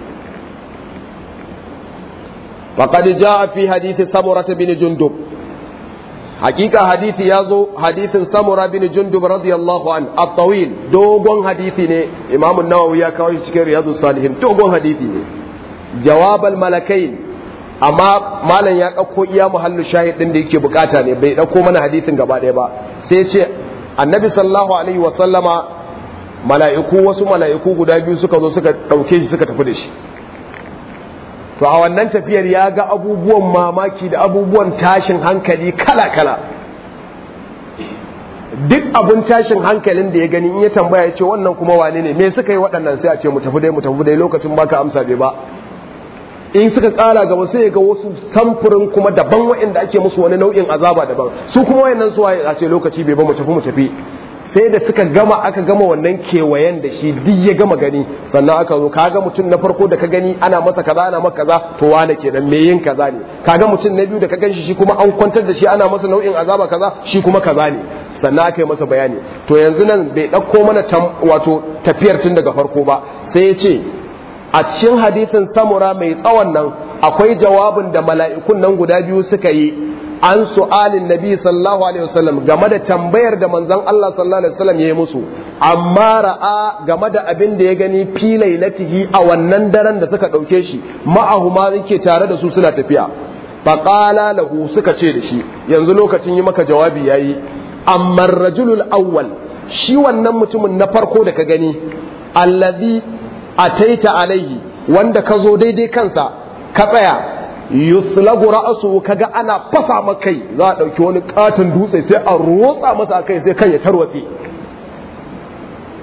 faqad jaa fi hadith samurah bin jundub hakika hadithi ya zo hadithin samura bin jundub radiyallahu an at-tawil dogon hadithi ne imamu nawawi ya kawo shi cikin riyadus salihin dogon hadithi ne jawabal malakain amma malam ya ɗauko iya muhallu shahid ɗin da yake bukata ne bai ɗauko mana hadisin gaba ɗaya ba sai ce annabi sallallahu alaihi wa sallama mala'iku wasu mala'iku guda biyu suka zo suka ɗauke shi suka tafi da shi to a wannan tafiyar ya ga abubuwan mamaki da abubuwan tashin hankali kala kala duk abun tashin hankalin da ya gani in ya tambaya ya ce wannan kuma wane ne me suka yi waɗannan sai a ce mu tafi dai mu tafi dai lokacin baka amsa bai ba in suka kara gaba sai ga wasu samfurin kuma daban waɗanda ake musu wani nau'in azaba daban su kuma wayannan su waye a ce lokaci bai ba mu tafi mu tafi sai da suka gama aka gama wannan kewayen da shi duk ya gama gani sannan aka zo kaga mutum na farko da ka gani ana masa kaza ana masa kaza to wane kenan me yin kaza ne kaga mutum na biyu da ka ganshi shi kuma an kwantar da shi ana masa nau'in azaba kaza shi kuma kaza ne sannan aka yi masa bayani to yanzu nan bai ɗauko mana wato tafiyar tun daga farko ba sai ya ce a cikin hadisin samura mai tsawon nan akwai jawabin da mala'ikun nan guda biyu suka yi an su'alin nabi sallallahu alaihi wasallam game da tambayar da manzon Allah sallallahu alaihi wasallam ya yi musu amma ra'a game da abin da ya gani fi lailatihi a wannan daren da suka ɗauke shi ma'ahu ma yake tare da su suna tafiya faqala lahu suka ce da shi yanzu lokacin yi maka jawabi yayi amma rajulul awwal shi wannan mutumin na farko da ka gani allazi ataita alaihi wanda ka zo daidai kansa ka tsaya yuslagu ra'su kaga ana fasa maka kai za a dauki wani katon dutse sai a rotsa masa kai sai kan ya tarwatse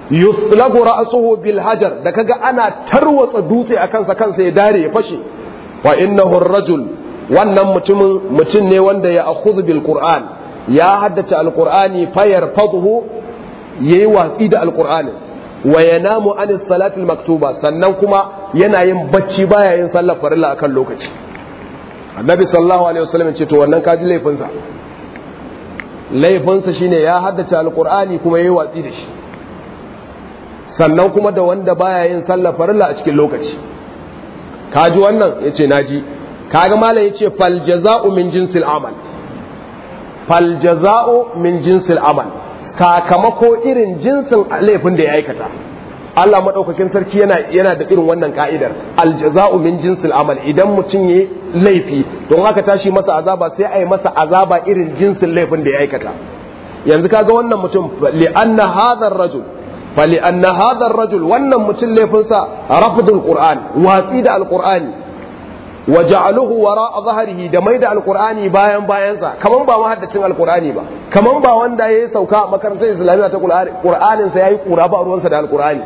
yuslagu ra'suhu bil hajar da kaga ana tarwatsa dutse a kansa kansa ya dare ya fashe wa innahu ar-rajul wannan mutumin mutum ne wanda ya akhudhu bil qur'an ya haddace alqur'ani fayarfadhu yayi watsi da alqur'ani wa yanamu an salati maktuba sannan kuma yana yin bacci baya yin sallar farilla akan lokaci annabi sallallahu alaihi wasallam ce to wannan kaji laifinsa laifinsa shine ya haddace alqur'ani kuma yayi watsi da shi sannan kuma da wanda baya yin sallar farilla a cikin lokaci kaji wannan yace naji kaga malam yace fal jaza'u min jinsil amal fal jaza'u min jinsil amal sakamako irin jinsin laifin da ya aikata Allah madaukakin sarki yana yana da irin wannan ka'idar al jaza'u min jinsil amal idan mutum yayi laifi don haka tashi masa azaba sai a yi masa azaba irin jinsin laifin da ya aikata yanzu kaga wannan mutum li anna hadha ar-rajul fa li anna hadha ar-rajul wannan mutum laifinsa rafdul qur'an watsi da al-qur'ani wa ja'aluhu wara'a zahrihi da maida alqur'ani bayan bayansa kaman ba mahaddacin alqur'ani ba kaman ba wanda yayi sauka a makarantar islamiyya ta qur'anin sa yayi kura ba ruwansa da alqur'ani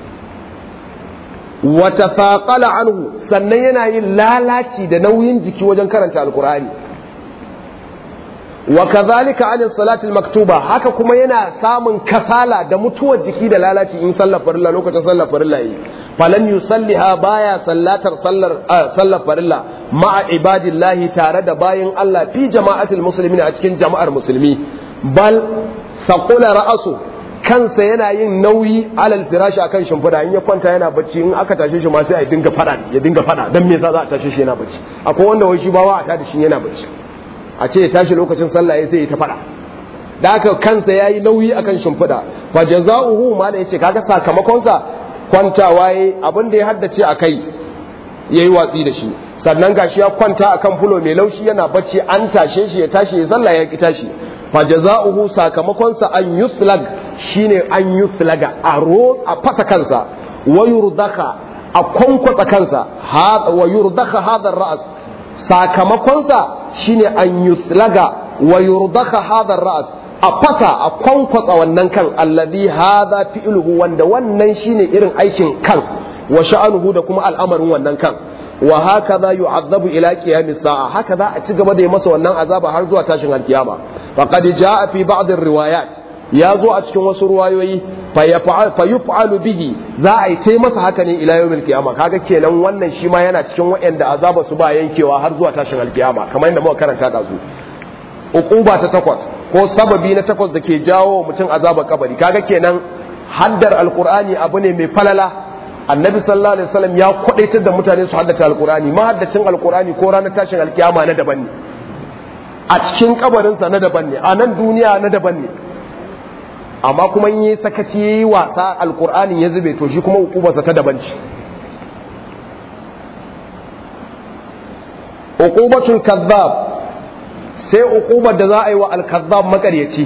wa tafaqala anhu sannan yana yin lalaci da nauyin jiki wajen karanta alqur'ani wa kadhalika an salati maktuba haka kuma yana samun kasala da mutuwar jiki da lalaci in sallar farilla lokacin sallar farilla yi falan yusalliha baya sallatar sallar sallar farilla ma'a ibadillahi tare da bayin Allah fi jama'atul muslimin a cikin jama'ar musulmi bal saqula ra'asu kansa yana yin nauyi alal firashi akan shimfida in ya kwanta yana bacci in aka tashe shi ma sai a dinga fada ya dinga fada dan me yasa za a tashe shi yana bacci akwai wanda wai shi ba wa a tada shi yana bacci a ce ya tashi lokacin sallah ya sai ya ta fada da haka kansa yayi nauyi akan shimfida fa jazaohu ma da yace kaga sakamakonsa kwantawa yayi abin da ya haddace a kai yayi watsi da shi sannan gashi ya kwanta akan fulo mai laushi yana bacci an tashe shi ya tashi ya sallah ya ki tashi fa jazaohu sakamakonsa an yuslag shine an yuslaga a ro a fasa kansa wa yurdaka a kwankwatsa kansa wa yurdaka hadar ra'as sakamakonsa shine an yuslaga wa yurdaka hadar ra'as a fasa a kwankwatsa wannan kan alladhi hadha fi'luhu wanda wannan shine irin aikin kan wa sha'anuhu da kuma al'amarin wannan kan wa hakaza yu'azzabu ila qiyamis sa'a haka za a ci gaba da yi masa wannan azaba har zuwa tashin alkiyama faqad jaa fi ba'd riwayat ya zo a cikin wasu ruwayoyi fa yuf'alu bihi za a yi tai masa haka ne ila yawmil qiyama kaga kenan wannan shi ma yana cikin waɗanda azaba su ba yankewa har zuwa tashin alkiyama kamar yadda muka karanta da su uquba ta takwas ko sababi na takwas da ke jawo mutum azaba kabari kaga kenan haddar alqur'ani abu ne mai falala annabi sallallahu alaihi wasallam ya kwadaitar da mutane su haddace alqur'ani mahaddacin alqur'ani ko ranar tashin alkiyama na daban ne a cikin kabarinsa na daban ne a nan duniya na daban ne amma kuma in yi sakaci ya yi wasa alkur'ani ya zube to shi kuma hukubarsa ta daban ce hukubatul kazzab sai hukubar da za a yi wa alkazzab makaryaci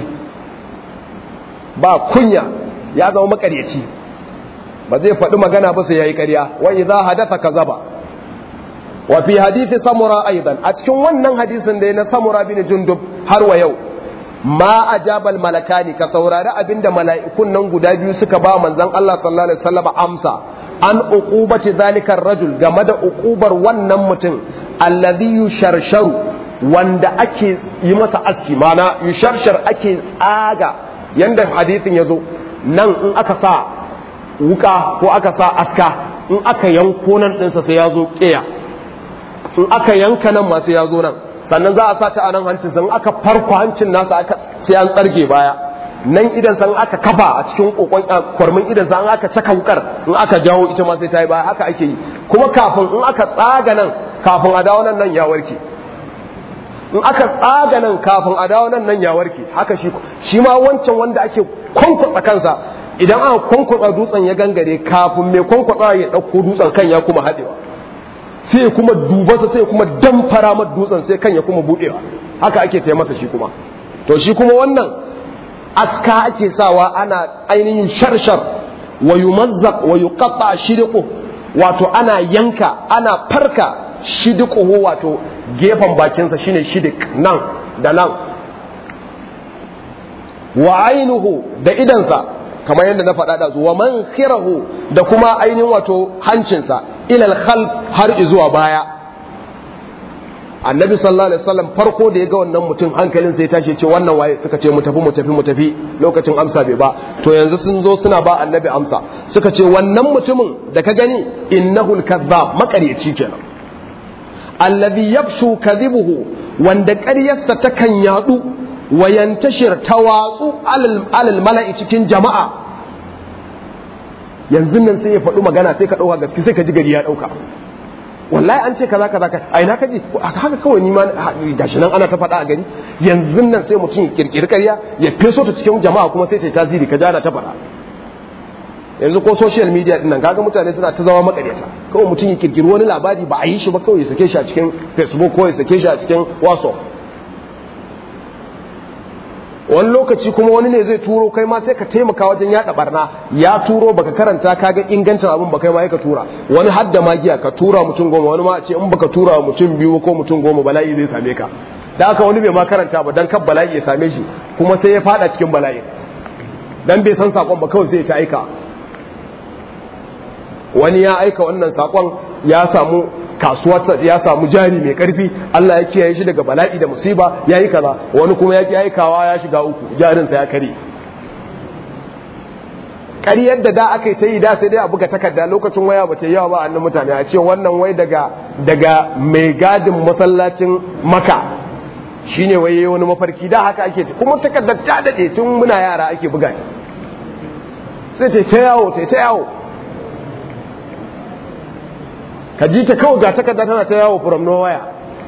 ba kunya ya zama makaryaci ba zai faɗi magana ba sai ya yi ƙarya wa idza hadatha kazaba wa fi hadithi samura aidan a cikin wannan hadisin da ya na samura bin jundub har wa yau ma ajabal malakani ka saurari abinda mala'ikun nan guda biyu suka ba manzon Allah sallallahu alaihi wasallam amsa an uqubati zalikar rajul game da uqubar wannan mutum alladhi yusharsharu wanda ake yi masa aski mana yusharshar ake tsaga yanda hadisin yazo nan in aka sa wuka ko aka sa aska in aka yanko nan ɗinsa sai ya zo ƙeya in aka yanka nan masu ya zo nan sannan za a sa ta a nan hancin san aka farko hancin nasa aka sai an tsarge baya nan idan san aka kafa a cikin kokon kwarmin idan san aka caka wukar in aka jawo ita ma sai ta yi baya haka ake yi kuma kafin in aka tsaga nan kafin a dawo nan nan ya warke in aka tsaga nan kafin a dawo nan nan ya warke haka shi shi ma wancan wanda ake kwankwatsa kansa idan aka kwankwatsa dutsen ya gangare kafin mai kwankwatsa ya ɗauko dutsen kan ya kuma haɗewa sai kuma dubansa sai kuma damfara mata dutsen sai kan ya kuma buɗewa haka ake taya masa shi kuma to shi kuma wannan aska ake sawa ana ainihin sharshar wa yumazzaq wa yuqatta shidqu wato ana yanka ana farka shidquhu wato gefen bakinsa shine shidik nan da nan wa ainuhu da idansa kamar yadda na faɗa da wa man khirahu da kuma ainihin wato hancinsa ilal khalf har zuwa baya annabi sallallahu alaihi wasallam farko da ya ga wannan mutum hankalin sai tashi ce wannan waye suka ce mu tafi mu tafi mu tafi lokacin amsa bai ba to yanzu sun zo suna ba annabi amsa suka ce wannan mutumin da ka gani innahu al-kazzab makaryaci kenan alladhi yabshu kadhibuhu wanda ƙaryarsa takan yadu wa yantashir tawatsu alal mala'i cikin jama'a yanzu nan sai ya faɗi magana sai ka ɗauka gaske sai ka ji gari ya ɗauka wallahi an ce kaza kaza a ina ka ji haka kawai ni ma gashi nan ana ta faɗa a gari yanzu nan sai mutum ya kirkiri ƙarya ya feso ta cikin jama'a kuma sai ta yi tasiri ka jana ta faɗa yanzu ko social media din nan kaga mutane suna ta zama makaryata kawai mutum ya kirkiri wani labari ba a yi shi ba kawai ya sake shi a cikin facebook ko ya sake shi a cikin whatsapp wani lokaci kuma wani ne zai turo kai ma sai ka taimaka wajen yada barna ya turo baka karanta ka ga ingancin abin ba kai ma ka tura wani hadda magiya ka tura mutum goma wani ma ce in baka tura mutum biyu ko mutum goma bala'i zai same ka da haka wani bai ma karanta ba dan kan bala'i ya same shi kuma sai ya fada cikin bala'i dan bai san sakon ba kawai sai ya ta aika wani ya aika wannan sakon ya samu kasuwa ya samu jari mai karfi Allah ya kiyaye shi daga bala'i da musiba ya yi kaza wani kuma ya ki aikawa ya shiga uku jarinsa ya kare ƙaryar da da aka yi ta yi da sai dai a buga takarda lokacin waya ba ta yawa ba annan mutane a ce wannan wai daga daga mai gadin masallacin maka shine wai wani mafarki da haka ake kuma takardar ta dade tun muna yara ake buga sai ta ta yawo ta ta yawo ka ji ta kawai ga takarda tana ta yawo from nowhere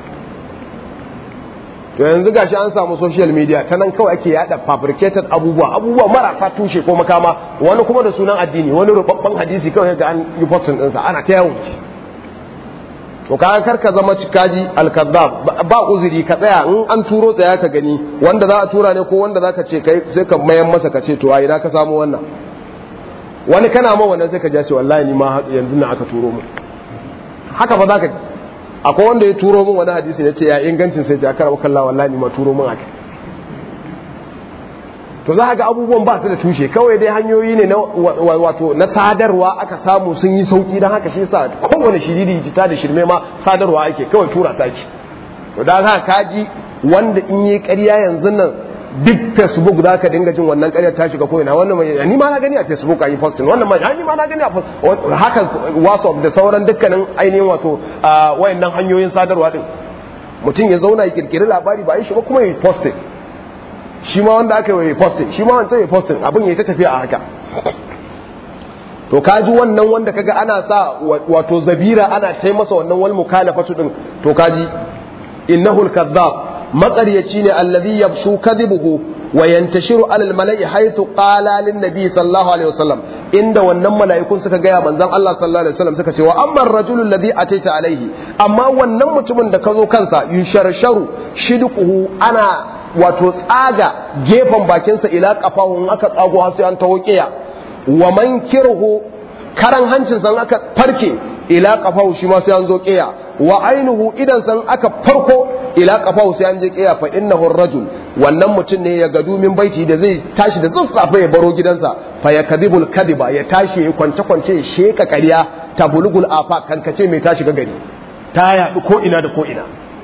to yanzu gashi an samu social media ta nan kawai ake yada fabricated abubuwa abubuwa marasa tushe ko makama wani kuma da sunan addini wani rubabban hadisi kawai ga an yi postin ɗinsa ana ta yawon ci to kaga kar ka zama cikaji alkazzab ba uzuri ka tsaya in an turo tsaya ka gani wanda za a tura ne ko wanda za ka ce kai sai ka mayan masa ka ce to a ina ka samu wannan wani kana ma wannan sai ka ja ce wallahi ni ma yanzu na aka turo mu haka ba za ka ji akwai wanda ya turo min wani hadisi ya ce ya ingancin sai ya kara kalla wallahi ni ma turo min haka to za ga abubuwan ba su da tushe kawai dai hanyoyi ne na wato na sadarwa aka samu sun yi sauki don haka shi yasa kowane shiriri jita da shirme ma sadarwa ake kawai tura saki to da haka kaji wanda in yi ƙarya yanzu nan duk facebook za ka dinga jin wannan ƙaryar ta shiga ko'ina wannan mai ni ma na gani a facebook a yi posting wannan mai ni ma na gani a haka whatsapp da sauran dukkanin ainihin wato wayannan hanyoyin sadarwa din mutum ya zauna ya kirkiri labari ba yi shi ba kuma ya posting shi ma wanda aka yi posting shi ma wancan ya posting abin ya ta tafiya a haka to kaji wannan wanda kaga ana sa wato zabira ana sai masa wannan wal mukalafatu din to kaji innahu al-kadhab maƙaryaci ne allazi yabshu kadhibuhu wa yantashiru alal mala'i haythu qala lin nabi sallallahu alaihi wasallam inda wannan mala'ikun suka gaya manzon Allah sallallahu alaihi wasallam suka ce wa amma ar-rajulu alladhi ataita alaihi amma wannan mutumin da ka zo kansa yusharsharu shidquhu ana wato tsaga gefen bakinsa ila kafahu aka tsago har sai an taho kiya wa mankirhu karan hancin san aka farke ila kafahu shi ma sai an zo kiya wa ainihu idan san aka farko ila kafahu sai an je kiya fa innahu rajul wannan mutum ne ya gadu min baiti da zai tashi da tsatsafe ya baro gidansa fa ya kadibul kadiba ya tashi ya kwance kwance ya sheka ƙarya ta bulugul afa kankace mai tashi ga gari ta yaɗu ko ina da ko ina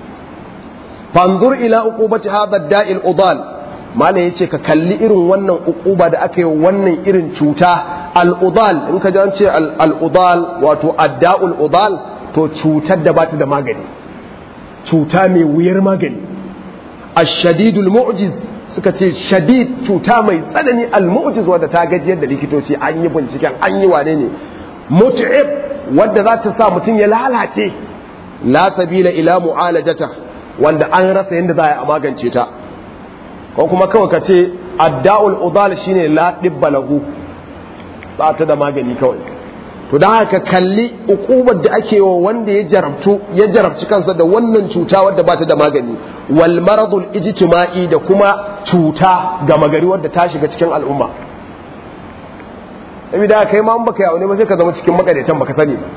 fanzur ila uqubati hadha da'il udal mala yace ka kalli irin wannan uquba da aka yi wannan irin cuta al udal in ka ji an ce al udal wato adda'ul udal to cutar da bata da magani cuta mai wuyar magani ashadidul mu'jiz suka ce shadid cuta mai tsanani al mu'jiz wadda ta gajiyar da likitoci an yi binciken an yi wane ne mut'ib wadda za ta sa mutum ya lalace la sabila ila mu'alajata wanda an rasa yadda za a magance ta ko kuma kawai ka ce adda'ul udal shine la dibba lahu ba ta da magani kawai to da haka kalli ukubar da ake wa wanda ya jarabtu ya jarabci kansa da wannan cuta wadda ba ta da magani wal maradul ijtima'i da kuma cuta ga magari wadda ta shiga cikin al'umma da kai ma baka yawo ne ba sai ka zama cikin makaretan baka sani ba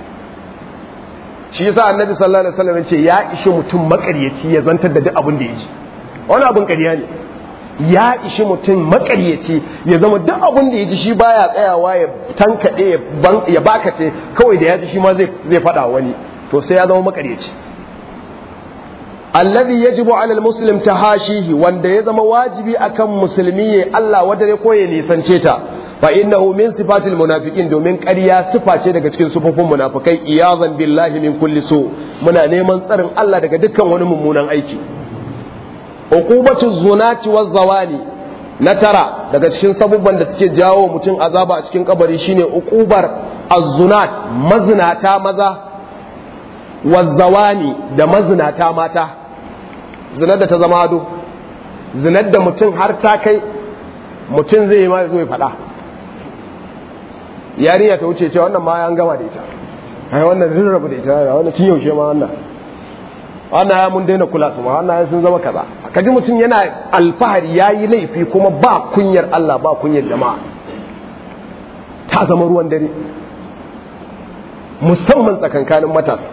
shi yasa annabi sallallahu alaihi wasallam ce ya ishi mutum makaryaci ya zantar da duk abin da ya ji wani abin ƙarya ne ya ishi mutum makaryaci ya zama duk abin da ya ji shi baya tsayawa ya tankaɗe ya bakace kawai da ya ji shi ma zai faɗa wani to sai ya zama makaryaci alladhi yajibu ala almuslim tahashihi wanda ya zama wajibi akan musulmi ya Allah wadare ko ya nisance ta fa innahu min sifatil munafiqin domin ƙarya sifa ce daga cikin sufofin munafikai iyazan billahi min kulli su muna neman tsarin Allah daga dukkan wani mummunan aiki uqubatu zunati waz zawani na tara daga cikin sabubban da suke jawo mutum azaba a cikin kabari shine uqubar az-zunat mazinata maza wazzawani da mazinata mata zinar da ta zama ado zinar da mutum har ta kai mutum zai yi ma zo ya faɗa yarinya ta wuce ce wannan ma an gama da ita ai wannan rin rabu da ita wannan tun yaushe ma wannan wannan ya mun daina kula su ma wannan sun zama kaza kaji mutum yana alfahari ya yi laifi kuma ba kunyar Allah ba kunyar jama'a ta zama ruwan dare musamman tsakankanin matasa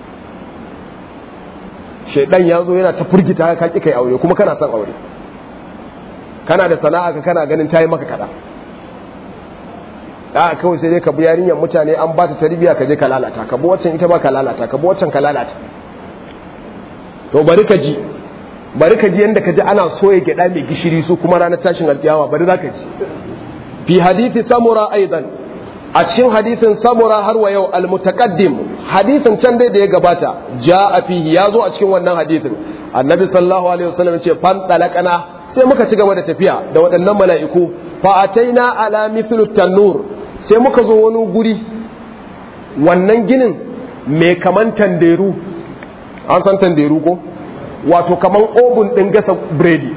shaidan ya zo yana ta furgita ka ki kai aure kuma kana son aure kana da sana'a ka kana ganin ta yi maka kada a kawai sai dai ka bi yarinyar mutane an ba ta tarbiya ka je ka lalata ka bi waccan ita ba ka lalata ka bi waccan ka lalata to bari ka ji bari ka ji yanda ka ji ana soya gyada mai gishiri su kuma ranar tashin alkiyawa bari za ka ji fi hadithi samura aidan a cikin hadithin samura har wa yau almutaqaddim hadithin can dai da ya gabata a fihi ya zo a cikin wannan hadithin annabi sallallahu alaihi wasallam ce fan talaqana sai muka ci gaba da tafiya da waɗannan mala'iku fa ataina ala mithlu tanur sai muka zo wani guri wannan ginin mai kaman tanderu an san tanderu ko wato kaman obun din gasa biredi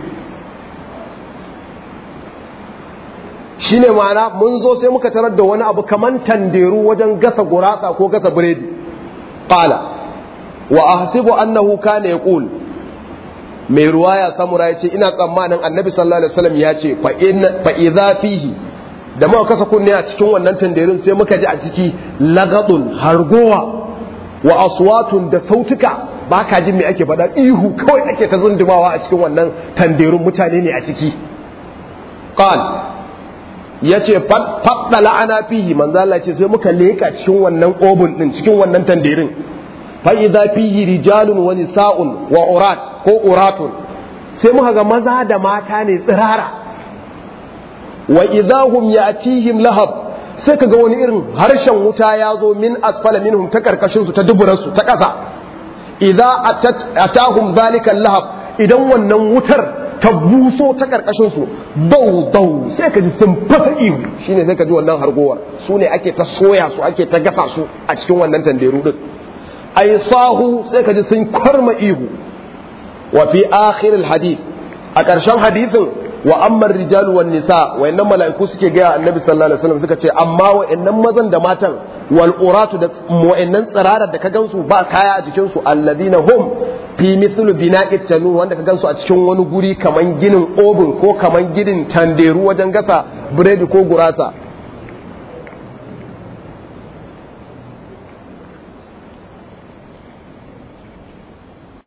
shine ma'ana mun zo sai muka tarar da wani abu kaman tanderu wajen gasa gurasa ko gasa biredi qala wa ahsibu annahu kana yaqul mai ruwaya samura ya ce ina tsammanin annabi sallallahu alaihi wasallam ya ce fa idza fihi da muka kasa kunne a cikin wannan tanderin sai muka ji a ciki lagadun hargowa wa aswatun da sautuka ba ka jin me ake faɗa ihu kawai ake ta zundumawa a cikin wannan tanderun mutane ne a ciki qal ya ce faɗa la'ana fihi manzo Allah ce sai muka leka cikin wannan obun din cikin wannan tanderin fa idza fihi rijalun wa nisa'un wa urat ko uratun sai muka ga maza da mata ne tsirara wa idza hum ya'tihim lahab sai kaga wani irin harshen wuta ya zo min asfala minhum ta karkashin su ta duburan su ta ƙasa idza atahum zalika lahab idan wannan wutar ta buso ta karkashin su dau dau sai ka ji sun fasa ihu shine sai ka ji wannan hargowar su ne ake ta soya su ake ta gasa su a cikin wannan tanderu din ay sahu sai ka ji sun kwarma ihu wa fi akhir hadith a ƙarshen hadisin wa ammar rijalu wan nisa wayannan mala'iku suke ga annabi sallallahu alaihi wasallam suka ce amma wayannan mazan da matan wal uratu da wayannan tsirarar da ka gansu ba kaya a jikin su alladina hum fi mithlu bina'it tanur wanda ka gansu a cikin wani guri kaman ginin obin ko kaman ginin tanderu wajen gasa biredi ko gurasa